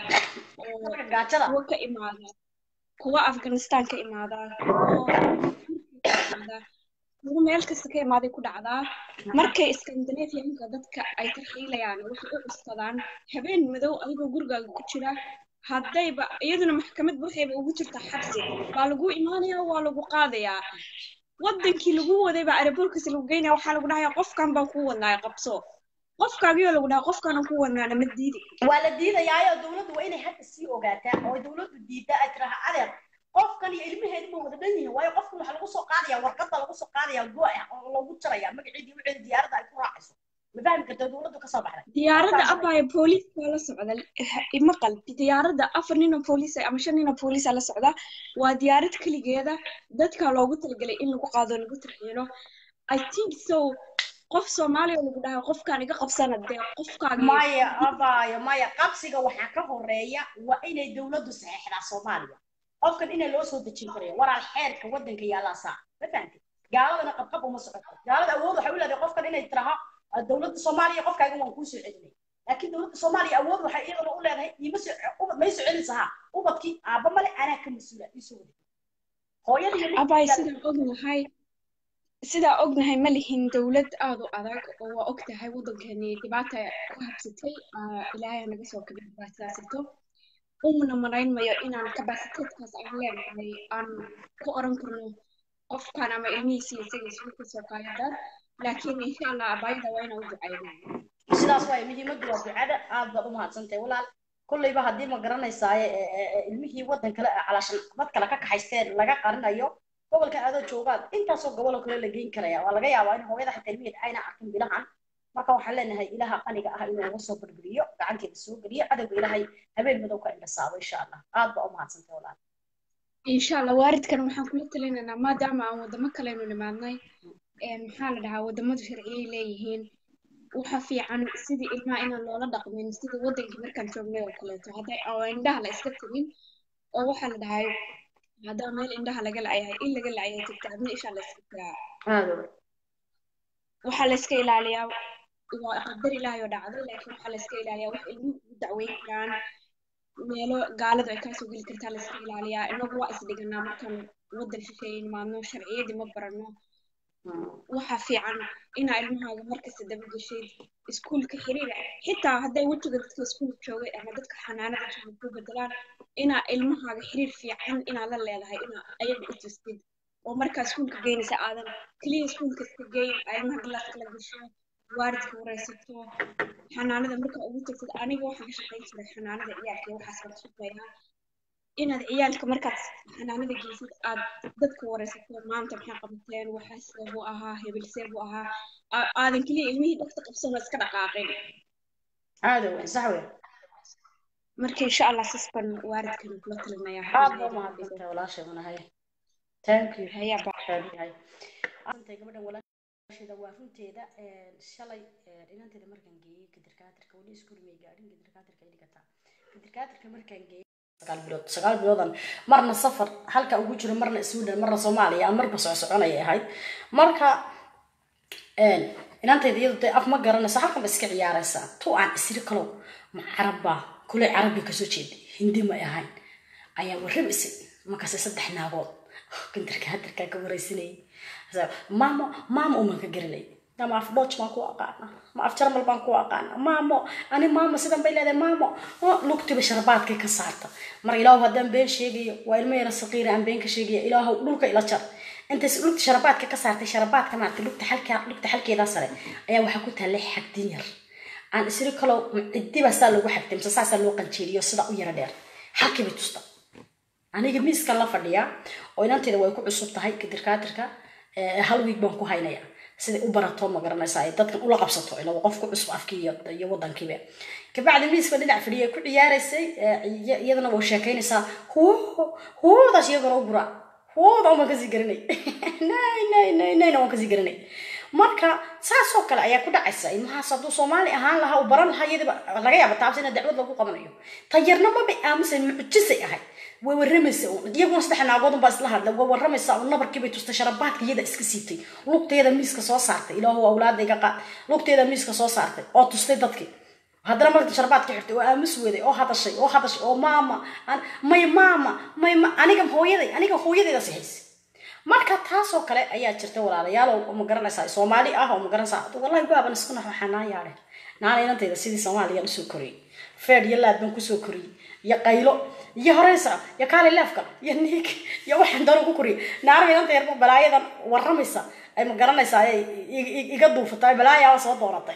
oo gaajada kuwa ka imaada kuwa afghanistan ka imaada kuwa ka imaada kuwa meel kasta ka imaaday ku dhacdaa markay scandinavianka dadka ay tarxiilayaan waxay u cuskadaan habeen madow adigoo gurigaaga ku jira haddayba iyaduna maxkamad waxayba ugu jirtaa xabsi baa lagu imaanayaa waa lagu qaadayaa wadankii lagu waday baa aerobortkiisa lagu geynaya waxaa lagu dhahayaa qofkan baan ku wadnaaya qabso qofkaagiyoo lagu dhahaa qofkaana ku wadnaana ma diidi waa la diidayaayo dowladdu waa inay hadda sii ogaataa oo dowladdu diidda ay tiraha adeer qofkan iyo ilmaheedu ma wada dhan yihiin waayo qofkan waxaa lagu soo qaadaya warqadda lagu soo qaadaya go ah oo lagu jaraya magaceedii wixii diyaaradda ay ku raacayso ma fahmi kartaa dowladdu kasoo baxday diyaaradda abaya booliis baa la socda ima qalbi diyaaradda afar nin oo booliis ama shan nin oo booliisa la socda waa diyaarad keligeeda dadka loogu talagalay in lagu qaado lagu tarxiilo i think so qof soomaaliya lagu dhahay qofkaan iga qabsana dee qofkaan maya abaayo maya qabsiga waxaa ka horeeya waa inay dowladdu saxeexdaa soomaaliya qofkan inay loo soo dejin karayo walaal xeerka waddanka yaallaa saa ma fahamtid gaaladana qabqab uma socoto gaalada awood waxay u leedahay qofkan inay tiraha dowladda soomaaliya qofkaaga waan kuu soo celinay laakiin dowladda soomaaliya awood waxay iyadana u leedahay iima soo ubad may soo celinsaha ubadkii aabba male anaa ka mas-uula iisoo wada hooyada iyo abay sidaan ognahay sidaa ognahay ma lihin dowlad aad u adag oo waa og tahay waddankeeni dhibaata ku habsatay ilaahay naga soo kabin dhibaatadaasito umana malaynmayo inaan kabasiteedkaas aan leenahay aan ku oran karno qofkan ama ilmihiisi isagiis wuu kasoo qaayadaan laakiin insha allah abaayada waa inaan u ducaynaa sidaas waay muhiimaddu waa ducada aad baad u mahadsantahay walaal kolleyba haddii ma garanaysaaye ilmihii waddan kale calaashan dad kale ka kaxaysteen laga qarinayo gobolka adoo joogaad intaasoo goboloo kale la geyn karaya waa laga yaabaa in hooyada xataa ilmiheed ayna arkin bilahan marka waxaan leenahay ilaha qaniga ah inuu uga soo barbiriyo gacanteeda soo geliyo cadowga ilaahay habeen madow ka indhasaabo insha allah aad baa u mahadsantay walaal insha allah waaridkan waxaan kula talinaynaa maadaama aan wadamo kalenu nimaadnay maxaa la dhahaa wadamadu sharciyay leeyihiin waxa fiican sidii ilmaha inaan loola dhaqmin sida wadankii markaan joognay oo kaleeto hadday oo indhaha la iska timin oo waxaa la dhahay haddaa meel indhaha laga lacayahay in laga lacayahay jirta adna ishaa la iska tiraa aada waxaa la iska ilaaliyaa waa qadar ilaahay oo dhacday laakiin waxaa la iska ilaaliyaa wax ilmuhu ugu dacweyn karaan meelo gaaladu ay kaasoo geli kartaa la iska ilaaliyaa inagu waa isdhiganaa markaan wadan shisheeye nimaadno sharciyadii ma barano waxaa fiican inaa ilmahaaga markasta daba geshid iskuulka xiriira xitaa hadday wejiga dadka iskuulka joogay ama dadka xanaanada jooga ku bedelaan inaa ilmahaaga xiriir fiican inaa la leedahay inaa ayaga u tustid oo markaa iskuulka geynaysa aadan keliya iskuulka iska geyn aa ilmaha galaaska la gasho waalidka wareysato xanaanada markaa ugu tagtid aniga waxaan ka shaqayn jiray xanaanada ciyaalka iyo waxaas baan shaqeynaa inaad ciyaalka markaad xanaanada geysid aad dadka wareysato maanta maxay qabateen waxaa seebuu ahaa hebel seebuu ahaa aa- aadan keliya ilmihii dhagta qabsan oo iska dhaqaaqin aada weyn sax weyn marka insha allah sas baan waalidkana kula talinayaa aad baa umahadsantahay walaashay manahay thank you hayaa baa yahay maanta gabadhan walaasheeda waa runteeda een, shalay een, inanteeda markaan geeyey kadirkaatirka weli iskuul may gaadhin kadirkaatirka ay dhigataa kadirkaatirka markaan geeyey sagaal bilood sagaal biloodan marna safar halka ugu jiro marna sweden marna soomaaliya aan marba soco soconayay ahayd marka een, inantayda iyadu dee af ma garanayso halkan ba iska ciyaaraysaa tu aan isiri kalow ma carabba kule carabi kasoo jeeday hindi may ahayn ayaa warramaysay markaase saddex naagood kantarka hadarkaa ka wareysanayay Sa- maamo maamo uman ka garanay ama af dodge baan ku aqaana ma af jarmal baan ku aqaana maamo ani maamo sidan bay leedahay maamo Oh, lugtiba sharbaadkay ka saarta mar ilaahu haddaan been sheegayo waa ilmo yara saqiira aan been ka sheegaya ilaahu dhulka ila jar intaas lugta sharabaadka ka saartay sharabaadka maaragtay lugta xalka lugta xalkeeda sare ayaa waxaa ku taallay xagdin yar aan isiri kaloo ciddiba saa loogu xagtay mise saasaa loo qanjeeriyo sida u yara dheer xalkii bay tusta aniga miiskan la fadhiyaa oo inanteeda way ku cusub tahay kadirkaatirka eh, hal wiig baan ku haynaya siday u barato ma garanaysa ay dadkan ula qabsato ila waa qof ku cusub afkii iyo, iyo wadankiiba kabacdi miiska dhinac fadhiya ay ku ciyaaraysay eh, iya- iyadana waa sheekaynaysaa huwo huwadaas iyagana u gura huwada waan kasii garanay nay nay nay nayna waan kasii garanay marka saas oo kale ayaa ku dhacaysa ilmahaas hadduu soomaali ahaan lahaa uu baran lahaa iyadaba laga yaaba taabsi ina dacwad lagu qabanayo tayarna mabay aamusay mucjisay ahayd way waramaysa uun iyaguna saddex naagood baa isla hadlay way waramaysa uun nabarkii bay tustay sharabaadka iyada iska siitay lugteeda miiska soo saartay ilaahu awlaada iga qaad lugteeda miiska soo saartay oo tustay dadkii haddana marka sharbaadka xirtay oo aamus weday oo hadashay oo hadashay oo maama an- may maama may ma aniga hooyaday aniga hooyadayda sihaysay marka taasoo kale ayaa jirta walaalayaal oo ma garanaysaa soomaali ah oo ma garanaysaa wallahi gaaban isku naxo xanaayaale naana inantayda sidii soomaaliya usoo koriyey feed iyo laad baan kusoo koriyey iyo qaylo iyo horeysa iyo kaali leefka iyo niig iyo waxaan daro ku koriyey naana inanta yarba balaayadan waramaysa ay ma garanaysaa ay i- i- iga duufatay balaayaa soo dooratay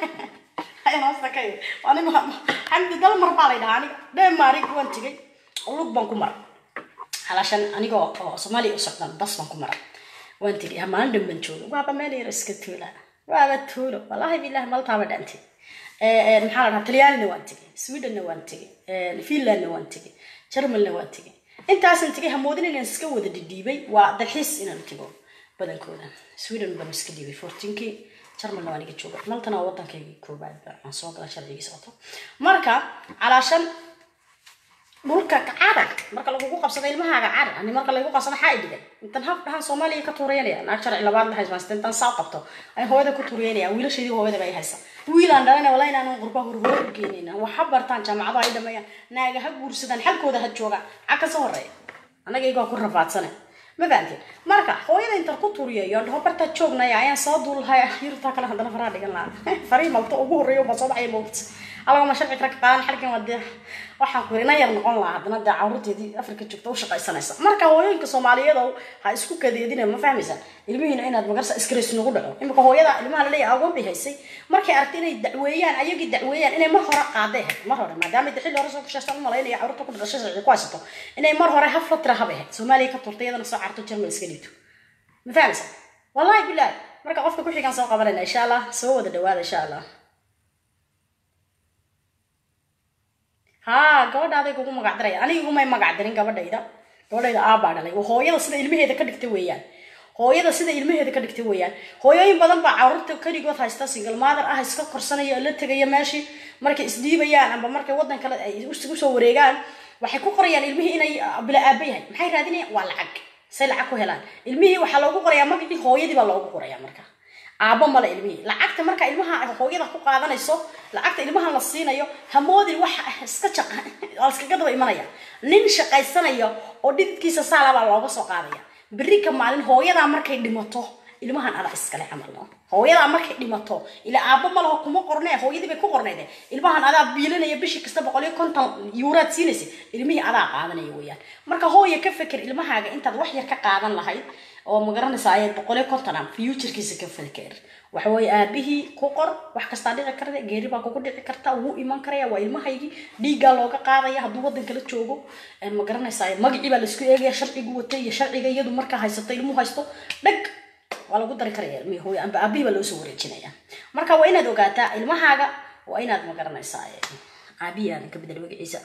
xamdi dal mar baa lay dhahaa aniga dheemaarig waan tegay lug baan ku maray halashan anigoo oo soomaaliya u socdan bas baan ku maray waan tegay ha maalin dhan baan jooga waaba meel yar iska tuula waaba tuulo wallaahi bilahi maltaaba dhantay maxaa la dhahaa talyaanina waan tegay swedenna waan tegay finlandna waan tegay jarmalna waan tegay intaasan tegay hamoodin inaan iska wada dhidhiibay waa dalxiis inaan tego badankooda sweden baan iska dhiibay fourteenkii jarmalna waan iga jooga maltana waa waddankaygii koobaad aan soo gala sharcigiisa wato marka calaashan dhulka carar marka lagugu qabsado ilmahaaga carar ani marka lagu qabsado maxaa idhigan intan haf dhahan soomaaliya ka tuureynaya naag sharci labaad la haysmaa intan saa qabto ay hooyada ku tuureynaya wiilashaydii hooyada bay haysa wiilaan dhalana wala inaan qurba hurhuro u geenayna waxa bartaan jaamacado ay dhameeyaan naaga ha guursadaan xalkooda ha joogaan xag ka soo horeeya annaga igoo ku rafaadsane ma fahanteen marka hooyada intan ku turiyayo dhaho bartaa joognaya ayaan soo duulahay yurtaa kale haddana faraha dhigan lahaa farii malto ugu horreeyo baa soo baxaya mowt alagama sharci kara ka qaadan xalkan waa dee waxaan ku ina yar noqon lahaa haddana dee caruurteedii afrika joogta u shaqaysanaysa marka hooyooyinka soomaaliyeed oo ha isku kadeedina ma fahmaysaa ilmihiina inaad magarsa iskarays nagu dhaco imika hooyada ilmaha laleeyahay agoon bay haysay markay aragtay inay dacweeyaan ayagii dacweeyaan inay mar hore qaaday ahayd mar hore maadaama de xilli hore soo kushaysan umalaynaya caruurta ku dhashay sharci ku haysato inay mar hore hafla tira habay ahayd soomaaliya ka turtay iyadana soo carto jarmal iska dhiibto ma fahmaysaa wallahi bilahi marka qofka ku xigaan soo qabanayna insha allah soo wada dhawaada insha allah haa gabadha aday kugu magac daraya aniga igumay magac darin gabadhayda gabadhayda aabaa dhalay waa hooyada sida ilmaheeda ka dhigta weeyaan hooyada sida ilmaheeda ka dhigtay weeyaan hooyooyin badan baa caruurta keligood haysta single mother ah iska korsanaya oo la tegaya meeshii markay isdhiibayaan amba markay wadan kale ay usoo wareegaan waxay ku qorayaan ilmihii inay bila aaba yahay maxay raadinayaan waa lacag say lacag ku helaan ilmihii waxaa loogu qorayaa magacii hooyadii baa loogu qorayaa marka aabo male ilmihii lacagta marka ilmaha ay hooyada ku qaadanayso lacagta ilmaha la siinayo hamoodin wax iska jaq oo iskaga daba imanaya nin shaqaysanaya oo dhididkiisa saala baa looga soo qaadaya berri ka maalin hooyadaa markay dhimato ilmahan adaa iskale camal no hooyadaa markay dhimato ila aabo ma laho kuma qornee hooyadii bay ku qorneede ilmahan adaa biilinaya bishii kasta boqol iyo konton yuuraad siinaysa ilmihii adaa qaadanaya weeyaan marka hooya ka feker ilmahaaga intaad wax yar ka qaadan lahayd oo magaranaysa ayaad boqol iyo konton am futurkiisa ka feker waxa weeye aabihii ku qor wax kastaa dhici karta geeri baa kugu dhici karta wuu iman karaya waa ilmahaygii dhiiggaa looga qaadaya hadduu wadan kala joogo ma garanaysaa magacii baa laisku eegaya sharcigu watay iyo sharciga iyadu markaa haysato ilmuhu haysto dhag waa lagu dari karaya ilmihii hooyo amba aabihii baa loo soo wareejinaya marka waa inaad ogaataa ilmahaaga waa inaad magaranaysaa aabihii aadan ka bedel magaciisa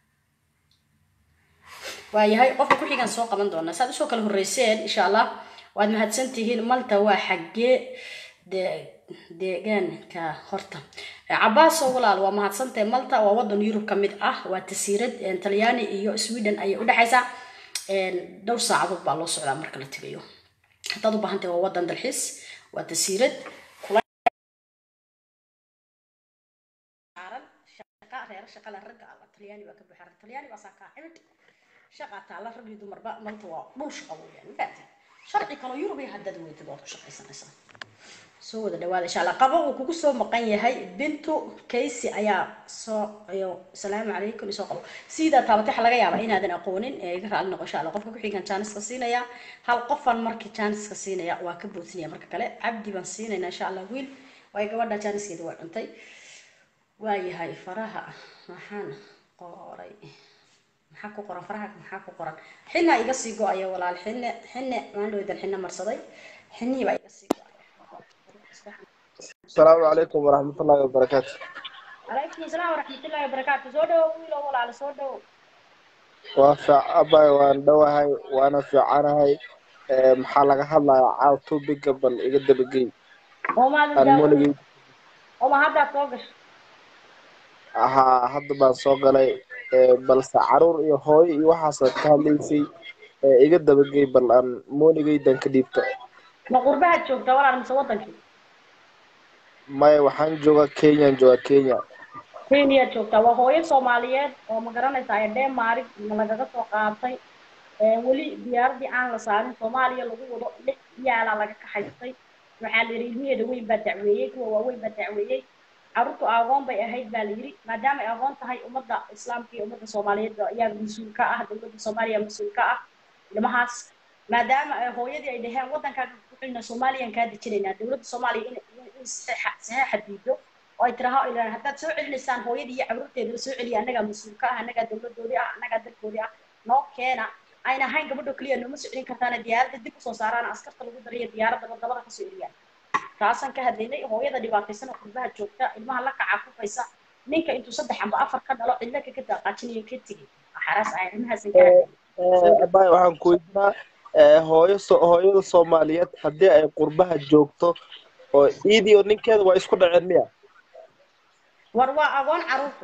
waayahay qofka ku xigaan soo qaban doonaa saad usoo kala horreyseen insha allah waad mahadsantihiin malta waa xaggee de deegaanka horta cabaaso walaal waa mahadsantahay malta waa wadan yurub ka mid ah waa tasiirad talyaani iyo sweden ayay udhexaysaa dhowr saacadood baa loo socdaa marka la tegayo haddaad u baahantahay waa wadan dalxiis waa tasiirad reer shaqala ragga alla talyaani baa ka buuxa talyaani baa saa kaa cimid shaqa taala rag iyo dumarba malta waa dhul shaqa weeyaan mafaati sharci kaloo yurub iyo haddaad weydid waad ku shaqaysanaysaa soo wada dhawaada insha allah qabo uu kugu soo maqan yahay bintu kaysi ayaa soo ayo salaamu calaykum isoo qabo sidaa taabatay waxa laga yaabaa inaadan aqoonin ee iga raali noqo insha allah qofka ku-xigan jaaniska siinaya hal qofan markii jaaniska siinaya waa ka boodsinaya marka kale cabdi baan siinayna insha allah wiil waayo gabadha jaaniskeeda waa cuntay waayahay faraha maxaan qoray maxaa ku qoran faraha maxaa ku qoran xina iga sii go-aya walaal xine xine maandhowdan xine marsaday xinihii baa iga sii go-aya السلام عليكم ورحمة الله وبركاته calaykum asalaam waraxmatullaahi wabarakaatu soo dhawo wiilo walaalo soo dhawo وافع أباي وان دواهاي وانا في عناهاي maxaa laga hadlayaa caaw topiga bal iga dabagey oo maadan aan daawo moligay oo ma haddaad soo gasho ahaa hadda baan soo galay ee, balse caruur iyo hooyo iyo waxaasaad ka hadlaysay ee, iga dabagey bal aan mooligaydan ka dhiibto ma qurbahaad joogtaa walaal mise wadankii maya waxaan joogaa kenyaan joogaa kenya kenyaad joogtaa waa hooyo soomaaliyeed oo ma garanaysaa ee denmark lagaga soo qaatay ee weli diyaaradii aan la saarin soomaaliya lagu wado lix yaalaa laga kaxaystay waxaa la yidhi ilmaheeda weyn baa dacweeyey kuwa waaweyn baa dacweeyey carruurtu aqoon bay ahayd baa la yidhi maadaama ay aqoon tahay ummadda islaamka iyo ummadda soomaaliyeed ayaa mas-uul ka ah dowladda soomaaliya mas-uul ka ah ilmahaas maadaama ay hooyadii ay dhaheen waddankaaga ku xilna soomaaliyaan kaa dejinaynaa dowladda soomaaliya in in saxeexa saxeexa diido oo ay tiraha ilaan haddaad soo celinaysaan hooyadii iyo carruurteeda soo celiya annagaa mas-uul ka ah annagaa dowladoodii ah annagaa dalkoodii ah noo keena ayna ahayn gabadho keliya nooma soo celin kartaana diyaaradda dib usoo saaraan askarta lagu dariyo diyaaradda wadamada kasoo celiyaan taasaan ka hadlaynay hooyada dhibaataysan oo qurbaha joogta ilmaha la kaca kufaysa ninka intuu saddex amba afar ka dhalo cidla kaga daaqaajinayo ka tegay xaraas ah ilmahaasan ka hadlaynay abay waxaan ku weydiinaa ee, hooyo so- hooyada soomaaliyeed haddii ay qurbaha joogto oo iidii oo ninkeeda waa isku dhaceen miya war waa agoon carruurtu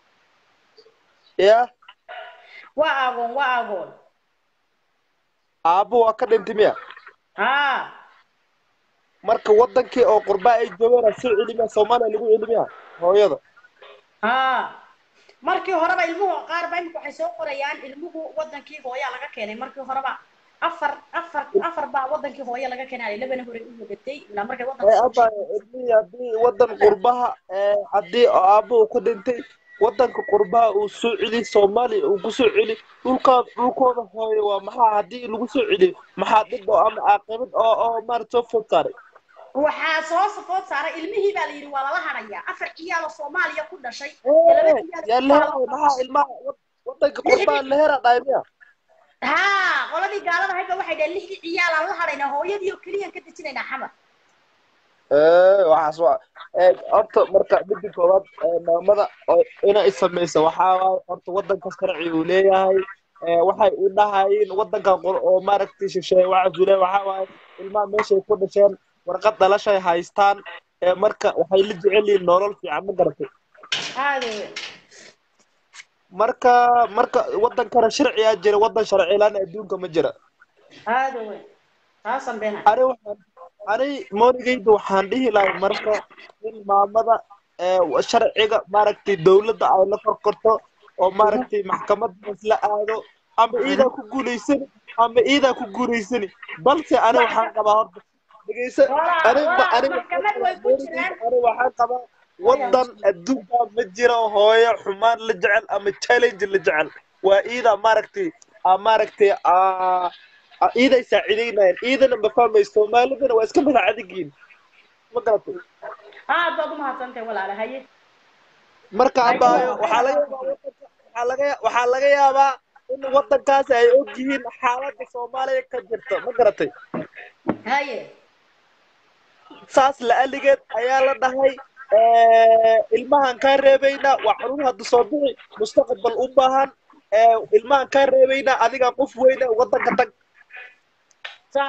ya waa agoon waa agoon aabbo waa ka dhintay miya haa marka wadankii oo qurbaha ay joogeen aa soo celimiya soomaaliya lagu celimiya hooyada haa markii horeba ilmuhu qaar ba imika waxay soo qorayaan ilmuhu wadankii hooyaa laga keenay markii horeba afar afar afar baa wadankii hooya laga keenay labana hore u wadatay ilaa markay ee wadanka abay ilmihii haddii wadan qurbaha ee, haddii oo aabbo uu ka dhintay wadanka qurbaha uu soo celi soomaaliya uu kusoo celi dhulkaad dhulkooda hooyo waa maxaa haddii lagu soo celiyo maxaa dhib oo ama caaqibad oo oo maarata soo food saaray waxaa soo safood saaray ilmihii baa la yidhi waa lala harayaa afar ciyaal oo soomaaliya ku dhashay iyo laba Ee, ciyaal yaa oo leheray Soomaaliya- maxaa ilmaha wad- wadanka qurbaha leheraa dhahay miya haa qoladii gaalada hayba waxay dhaheen lixdii ciyaal aan la haraynaa hooyadii oo keliyaan ka dejinaynaa xamar ee waxaas waa ee horta marka midda koowaad ee maamada oo inay samaysa waxaa waaye horta wadanka sharci uu leeyahay ee, waxay u dhahayeen wadankan qor- oo maaragtay shisheeye waxa zule waxa waaye ilmaha meeshay ku dhasheen warqad dhalashay haystaan ee marka waxay la jecel yihiin nolol fiican ma garatay aada weyn marka marka wadankana sharciyaa jira wadan sharci laan adduunka ma jira aada weyn taasan beenay ani waxaan ani moonigayda waxaan dhihi lahay marka in maamada ee, sharciga maaragtay dowladda ay la korkorto oo maaragtay maxkamadda isla aado ama iidaa ku guulaysani ama iidaa ku guulaysani balse ani waxaan qabaa horta dhegeysa Walaa- ani walaa, ani maxkamad way ku jiraan. ani waxaan qabaa wadan adduunka ma jiro hooyo xumaan la jecel ama challenge la jecel waa iidaa maaragtay aa maaragtay aa aa iiday saacidaynayaan iidana ma fahmayso soomaalidana waa iska madax adigiin ma garatay aad baad u mahadsantahay walaala haye marka abaayo waxaa laga yaabaa wadanka waxaa laga waxaa laga yaabaa in wadankaasi ay og yihiin xaaladda soomaaliya ka jirta ma garatay haye saas la-aligeed ayaa la dhahay ilmahan kaa reebaynaa waa caruur hadda soo bixi mustaqbal u baahan ilmahan kaa reebaynaa adigaa qof weyne wadanka tag sax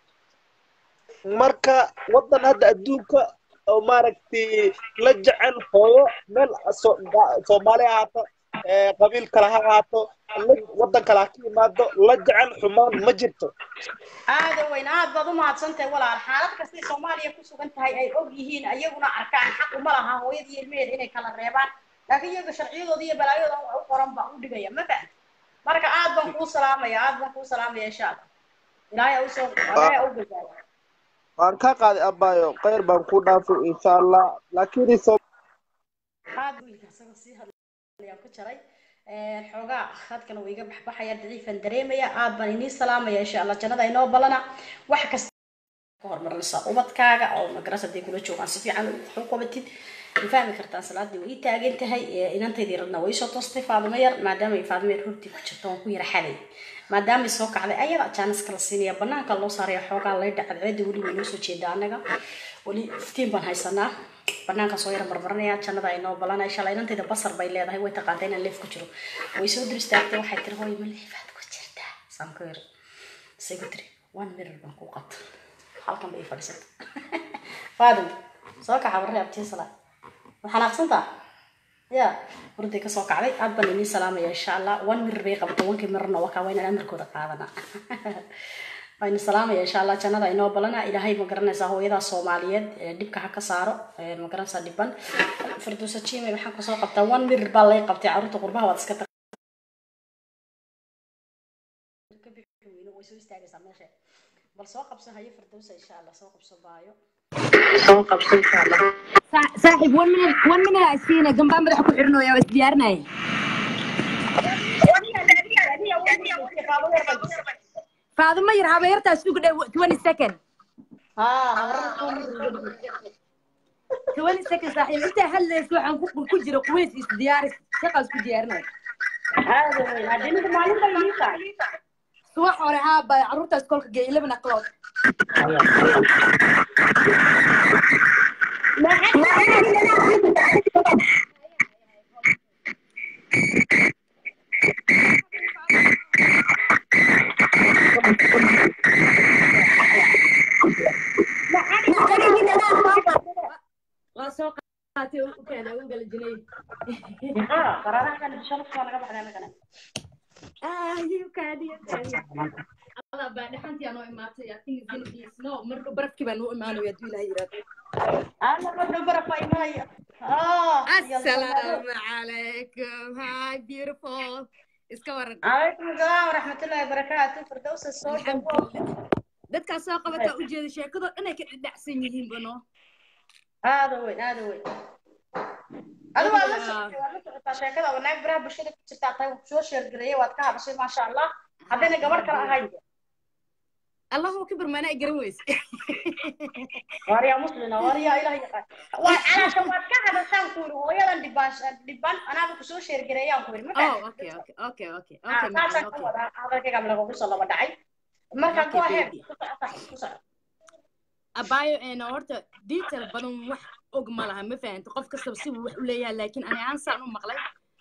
marka wadan hadda adduunka oo maaragtay la jecel hooyo meel so- ga- soomaali ha ahaato ee, qabiil kale ha ahaato la- wadan kale ha ka imaado la jecel xumaan ma jirto aada weyn aad baad u mahadsantahay walaal xaalad kastay soomaaliya ku sugan tahay ay og yihiin ayaguna arkaan xaq uma laha hooyadii ilmaheeda inay kala reebaan laakiin iyaga sharciyadooda iyo balaayadooda wax u qoran baa u dhigaya ma fahan marka aad baan kuu salaamaya aad baan kuu salaamaya insha allah ilaahay ha usoo ilaahay ha u gajaaya waan ka qaaday abaayo khayr baan ku dhaafay insha allah laakiin soo aad wiilka isagoo sii hadlayaan ku jaray xoogaa khadkana wuu iga baxbaxaya daciifan dareemaya aad baan inii salaamaya insha allah jannada inoo balana wax kasta ka hormarinaysaa ubadkaaga oo magaras hadday kula joogaan si fiican u qabatid ma fahmi kartaan salaadii way ii taagan tahay inantaydii radna way soo toostay faadimo yar maadaama ay faadimo yar hortii ku jirto waan ku yara xaday maadaama ay soo kacday ayada jaanis kala siinaya banaanka loo saaraya xoogaa laydha cadceeda weli way noo soo jeedaa anaga weli iftiin baan haysanaa banaanka soo yara marmarinaya jannada ay noo balana insha allah inantayda basar bay leedahay way taqaantay inaan leef ku jiro way soo dur istaagtay waxay tiri hooy ma leefaad ku jirtaa saan ku yiri say ku tiri one mirror baan ku qabta halkan bay fadhiisata faadim soo kaxa warre abtii salaa waxaan aqsantaa ya hurday kasoo kacday aad baan inii salaamaya insha allah one mirror bay qabta wankii mirrorna waa kaa waa inaan amarkooda qaadana waynu salaamaya insha allah jannada inoo balana ilaahay ma garanaysaa hooyadaa soomaaliyeed ee dhibka ha ka saaro ee ma garanaysaa dhiban firdowsa jime maxaan kasoo qabtaa one mirror baa lay qabtay carruurta qurbaha waad iska way soo istaagaysaa meesha bal soo qabso hayo firdowsa insha allah soo qabso baayo saaxiib one minute one minute aa isiina gambaa madaxa ku xirinoya waa isdiyaarinaya faadimo yar habeertaa suga dhe twenty second twenty second saaxiib intaa hadlaysa waxaan ku ku jira quweys isdiyaaris shaqaas ku diyaarinaya subax hore haaba carruurtaas kolka gee eleven o'clock waa soo qaatay u keenay u gala jinay Allah baa dhaxantii anoo imaatay I think it's gonna be snow marka barafkii baa noo imaanaya hadduu ilaahay yiraahdo Assalamu alaikum. Hi, beautiful. Iska waran. calaykum asalaam waraxmatullaahi wabarakaatu firdowsa soo dhawo Dadkaa soo qabataa u jeeda sheekado dhan ay ka dhacsan yihiin bano. aada weyn aada weyn adigu waad la socotay waad la socotaa sheekada wanaag baraha bulshada ku jirtaa tahay waan kusoo sheergareeyay waad ka hadashay maasha allah haddayna gabadh kale ahayn Allahu akbar mana ay garan weyse. waaryaa muslina waaryaa ilaah yaqaan waa calaasha waad ka hadashaan ku yiri hooyadan dhibaan dhibaan anaaba kusoo sheergareeyaan ku yiri ma Oh, okay, okay, okay, okay. Okay, man, saasaan ka okay. wadaa hadalkayga lagugu soo laba dhacay marka Okay, go ahead baby. ku soco sax ku soco Abayo een horta detail badan wax og ma laha ma fahanto qof kastaba si wax u leeyahay laakiin ani aan saan u maqlay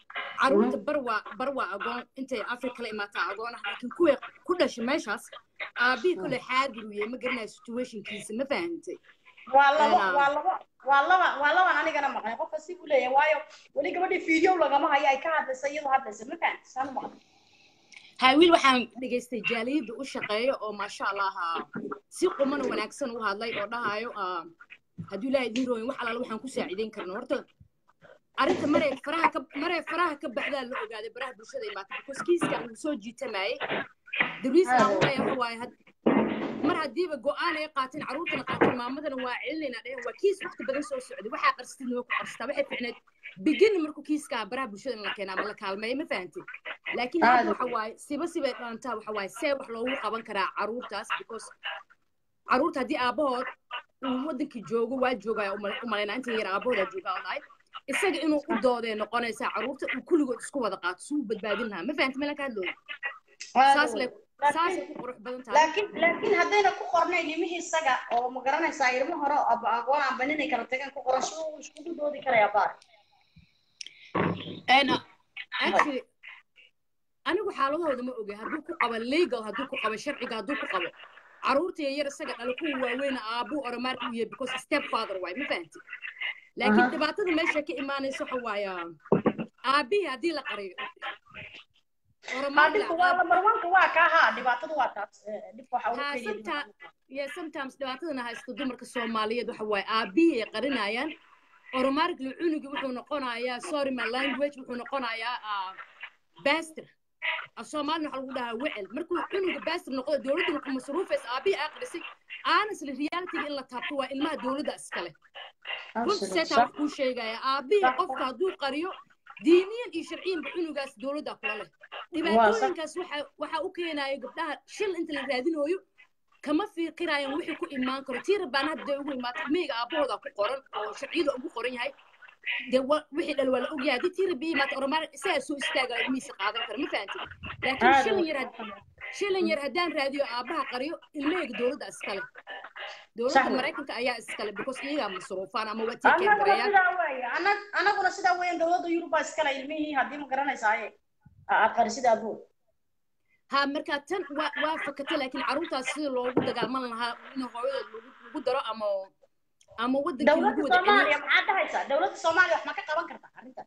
caruurta bar waa bar waa agoon intay afrika kala imaataa agoon ah laakiin kuwii ku dhashay meeshaas aabihii kole xaadir uu yahay ma garanayo situationkiisa ma fahantay waa labo Een, waa labo waa laba waa laban anigana maqlay qofka si buu leeyahay waayo weli gabadhii video lagama hayo ay ka hadlaysa iyadoo hadlaysa ma fahanti saan u maqlay haa wiil waxaan dhegaystay jaaliyadda u shaqeeya oo maasha allah ah, si quman oo wanaagsan u hadlay oo dhahayo ah, hadduu ilaahay idin rooyin wax alaala waxaan ku saaciideyn karna horta arrinta maray faraha ka maray faraha ka baxdaa la ogaaday baraha bulshada imaatay because kiiskan uu soo jiitamayay the reason aan u leeyahay waxa waaye had- mar haddiiba go-aan ay qaateen carruurtana qaateen maamadana waa celinayna dhehen waa kiis waqti badan soo socday waxaa qarstid noo ku qarstaa waxay ficneed begin markuu kiiskaa baraha bulshada in la keenaa ama la kaalmeeyo ma fahantay laakiin hadda Aad. waxa waaye siba sibay dhalantaa waxa waaye see wax loogu qaban karaa carruurtaas because carruurta haddii aabahood uu wadankii joogo waa joogaya u malaynaa inta yar aabahoodaa joogaa oo dhahay isaga inuu u doodee noqonaysaa carruurta uu kulligood isku wada qaato si uu badbaadin lahaa ma fahantay meelan ka hadlooyo saas le saasay ku qurux badan tahay laakiin laakiin haddayna ku qornayn nimihii isaga oo ma garanaysaa ilmo hore oo aba agoon amba ninay kala tageen ku qoran siduu iskugu doodi karayaa baar And uh, actually, anigu xaaladahooda ma oge hadduu ku qabo legal hadduu ku qabo sharciga hadduu ku qabo carruurta yaryar isaga dhala kuwa waaweyna aabuu oromaarka u yahay because step father waay ma fahanti laakiin Aha. dhibaatada meesha ka imaanaysa waxa waaye aabihii haddii la qariyo haa dhibku waa lamarwanka waa kaa haa dhibaatadu waa taas Eh, dhibka waxa ugu haa keliya sometimes yeah sometimes dhibaatadana haysta dumarka soomaaliyeed waxa waaye aabihii ay qarinayaan oromaarkli cunugi wuxuu noqonayaa sorry my language wuxuu noqonayaa ah, bastr soomaalina waxaa lagu dhahaa wecel markuu cunuga bastr noqdo dowladda ku masruufaysa aabihii aqrisay honestly realityga in la taabto waa ilmaha dowladda iskale runta seetaa wax kuu sheegaya aabihii qofka hadduu qariyo diiniyan iyo sharciyanba cunugaas dowladda kula leh dhibaatooyinkaas waxa waxa u keenaya gabdhaha shil inta la raadinooyo kama fiiqirayaan wixii ku imaan karo tii rabaan hadda ugu imaata meyga aabahooda ku qoran oo sharciyada ugu qoran yahay dee wa- wixii dhal waa la ogyahay haddii tii rabbi imaata oromaar isagaa soo istaagaya ilmihiisa qaadan kara ma fahanti laakiin shilin yar had- shilin yar haddaan raadiyo aabaha qariyo ilmahayga dowladda iskale dowladda Sax. maraykanka ayaa iskale because iyagaa masruufaan ama waa tiikeen anaguna garayaan sidaa weeye anag anaguna sidaa weeyaan dowladda yurub baa iskale ilmihii haddii ma garanaysaa aad qarisid aabuu ha marka tan waa waa fakata laakiin carruurtaas sida loogu dagaalman lahaa in hooyadood lagu lagu daro ama ama wadankii lagu dowladda wada celiyo soomaaliya maxaad dhahaysaa dowladda soomaaliya wax ma ka qaban kartaa arrintan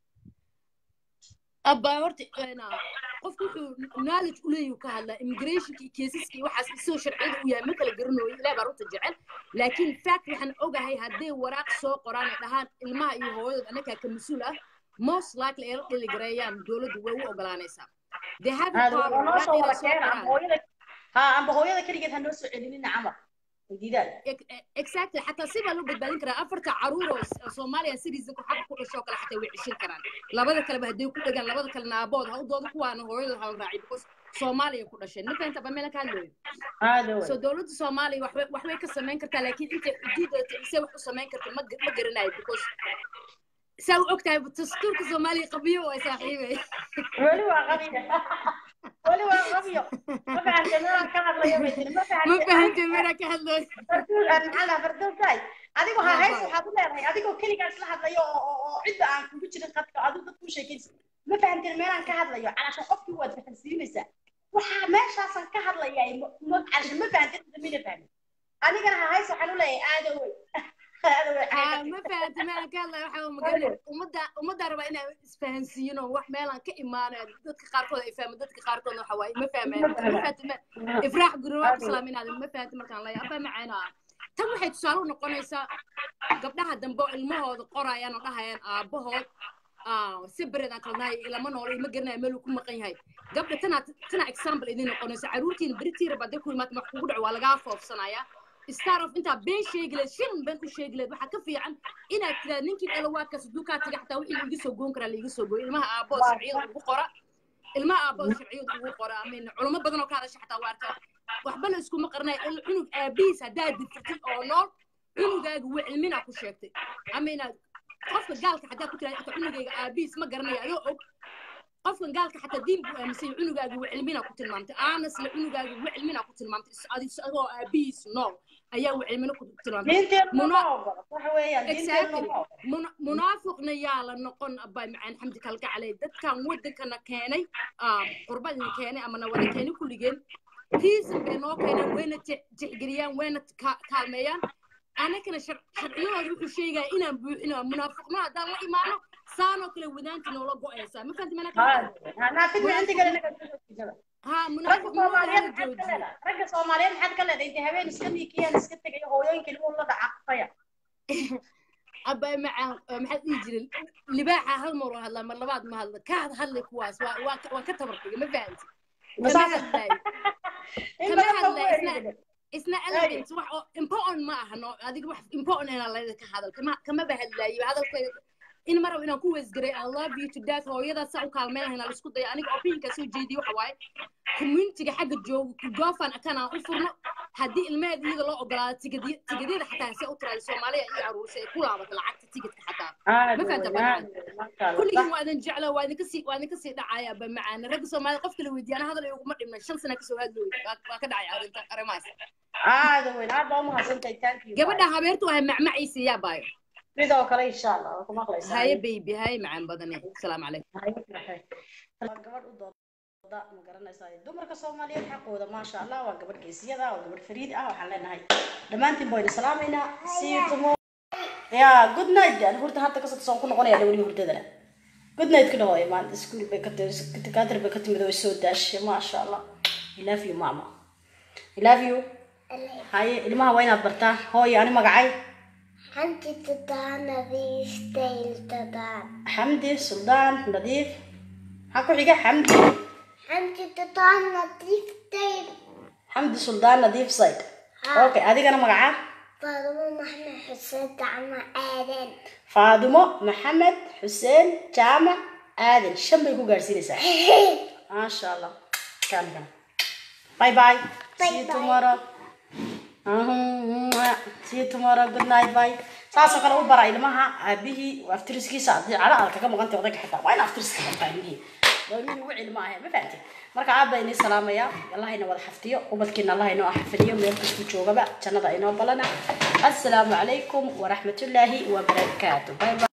abba horta een, qofku wuxuu knowledge u leeyahay ka hadlaa immigrationka iyo caseska iyo waxaas isagoo sharciyada u yahay ma kala garanooyo ilaah baa runta jecel laakiin fact waxaan ogahay hadday waraaq soo qoraan ay dhahaan ilmaha iyo hooyadood annagaa ka mas-uul ah most likely ay la dhiligareeyaan dowladdu way u ogolaanaysaa they have a aad power waa noo waraaq soo inay wada soo keena qoraan amba hooyada ha amba hooyada keligeed ha noo soo celinina camal diidaan exactly xataa si baa loo badbaadin karaa afarta caruur oo S- soomaaliya citizenku xaqa ku dhasho oo kale xataa way ceshin karaan labada kaleba hadday ku dhagaan labada kalena aabood ha u doodo kuwaana hooyadood hala raaciy because soomaaliya ku dhasheen ma fahanta ba meela ka hadlooyo aada wey so dowladda soomaaliya waxbay waxbay ka samayn kartaa laakiin intay xuduudata isee wax u samayn karta ma ma garanayo because saa u ogtahay dastuurka soomaaliya qabiyo waa saaxiibay weli waa qabiyo weli waa qabiyo ma fahantay meelaan ka hadlayo bay tiri ma ma fahantay fahantay meela ka hadlooyo farduul aan maxaa lahaa farduultahay adigoo ha hays waxaad u leedahay adigoo keligaa isla hadlayo oo oo oo cidda aan kugu jirin qadka adigu dad kuu sheekaysa ma fahanteen meelaan ka hadlayo calaasha qofkii waad fahansiinaysaa waxaa meeshaasan ka hadlayaa ma calaasha ma fahanteen mina fahmin adigana ha hays waxaan u leeyahay aada wey aada wey ها ما فهمت ما أنا قال له حاول مقال ومدة ومدة ربع إنه فهنسينه وح ميلان كإيمان ضدك خاركون يفهم ضدك خاركون وحواي ما فهم ما فهمت ما إفراح قروة سلامين هذا ما فهمت مكان الله يابا معنا تم waxay tusaale u noqonaysaa gabdhaha dambe ilmahooda qorayaan oo dhahayaan aabahood si bereedaan kalnahay ilama noolay ma garanayo meel uu ku maqan yahay gabdha tana tana example idin noqonaysa caruurtiina beritiira baday ku imaata wax kugu dhaco waa lagaa foofsanayaa star of intaa been sheegi leed shan been u sheegi leed waxaa ka fiican inaad tiraad ninkii dhalawaadkaas hadduu kaa taga xataa wixii laiga soo goon karaa laiga soo gooyo ilmaha aabood sharciyada ugu qora ilmaha aabood sharciyada ugu qora amin culamo badan oo ka hadasha xataa waa arkaa waxba la iskuma qarnay cunug aabihiis haddaad dirtirtid oo nool cunugaaga waa cilmina ku sheegtay amina qofka gaalka xataa ku tiraad cunugayga aabihiis ma garanayo adoo og qofkan gaalka xataa diin buu aaminsan cunugaaga waa cilmina ku tilmaamtay aanasle cunugaaga waa cilmina ku tilmaamtay adoo aabihiis nool ayaa wacimino ku tilmaamtay diinteenu Muna- ma ogola waxa weeyaan diinteenu exactly ma ogola Muna- munaafiqna yaa la noqon abay macaan xamdi kalgacaley dadkan wadankana keenay ah, qurbadina keenay amana wada keenay kulligeen reason bay noo keeneen wayna je- jexgeliyaan wayna ka- kaalmeeyaan anakana shar- sharciyahooda wuxuu sheegaya inaan buuxino munaafiqno haddaan la imaano saanoo kale wadaanta noola go-aysaa ma fahanti mana Ha, naafidna inta kale naga soo jeeda. ha ragga munaafiqnimada soomaaliyeed hala maxaad ka joojiyo leedahay ragga soomaaliyeed maxaad ka leedahay intay habeen iska niikiyaan iska tegayo hooyooyinka ilmuhu la dhacaqfaya abay macaan oo maxaa dhihi jiray libaaxa hal mar oo hadlaa mar labaad ma hadla ka hadlay kuwaas waa waa ka- waa ka tabartiga ma fahanti kama Masaas- hadlaayo in kama badan baa ku hadlaayo isna eriyay. isna elegant wax oo important ma aha no adiga wax important inaa layda ka hadal kama kamaba hadlaayo hadalkayga in mar inaan ku weesgaray i love you to death hooyadaas saa u kaalmeyn lahayn la isku daya aniga opinionka soo jeediyo waxa waaye communityga xagga jooga ku goofan akan aan u furno haddii ilmaheeda iyada loo ogolaado tigadiy tigadyada xataa se u tiraada soomaaliya iyo aruursa ay ku laabato lacagta tigidka xataa Aad ma fahanta weyn, badan aad weyn, masha Allah. kulligii waa idin jecla waa idinka sii waa idinka sii dhacaya ba macaana ragga soomaalida qofka la weydiiyana hadal iguma dhimna shan sana kasoo hadlooy waa waa ka dhacay arrinta arrimahaas aad weyn aad baa umahadsantahay thank you gabadha habeertu waa macmaciisa yaa baayo sidoo kale insha allah waa ku maqlaysaa haye baby haye macaan badane asalaamu calaykum Haye, maxay. waa gabadh u dooda ma garanaysaa dumarka soomaaliyeed xaqooda maasha allah waa gabadh geesiyada waa gabadh fariid ah waxaan leenahay dhammaantiin baynu salaamaynaa see you tomorrow ya good night dan hurda hadda kasoo soon ku noqonaya dhawli hurdadana good night ku dhawaay maanta iskuul bay ka timid takaatir bay ka timid way soo daashay maasha allah i love you mama i love you haye ilmaha waa inaad bartaa hooyo ani magacay Hanti tadaan nadiif tayl tadaan. xamdi suldaan nadiif maxaa ku xiga xamdi Hanti tadaan nadiif tayl. xamdi suldaan nadiif sayd okay adigana magacaa Faadumo Maxamed Xuseen Dacmo Aadan. faadimo maxamed xuseen jaamac aadan shan bay ku gaadhsiinaysaa maasha allah kan kan bye bye see you bye. tomorrow Mhm, see you tomorrow good night bye saasoo kale u bara ilmaha aabihii aftiriskiisa haddii cala aad kaga maqantay odayga xitaa waa in aftiriska bartaa ilmihii waa ilmihii ugu cilma ahe ma fahamtid marka aad baa inii salaamaya allahayna wada xafdiyo ubadkiina allah inoo xafidiyo meel kastuu joogaba jannada inoo balana assalaamu calaykum waraxmatullaahi wabarakaatu bye bye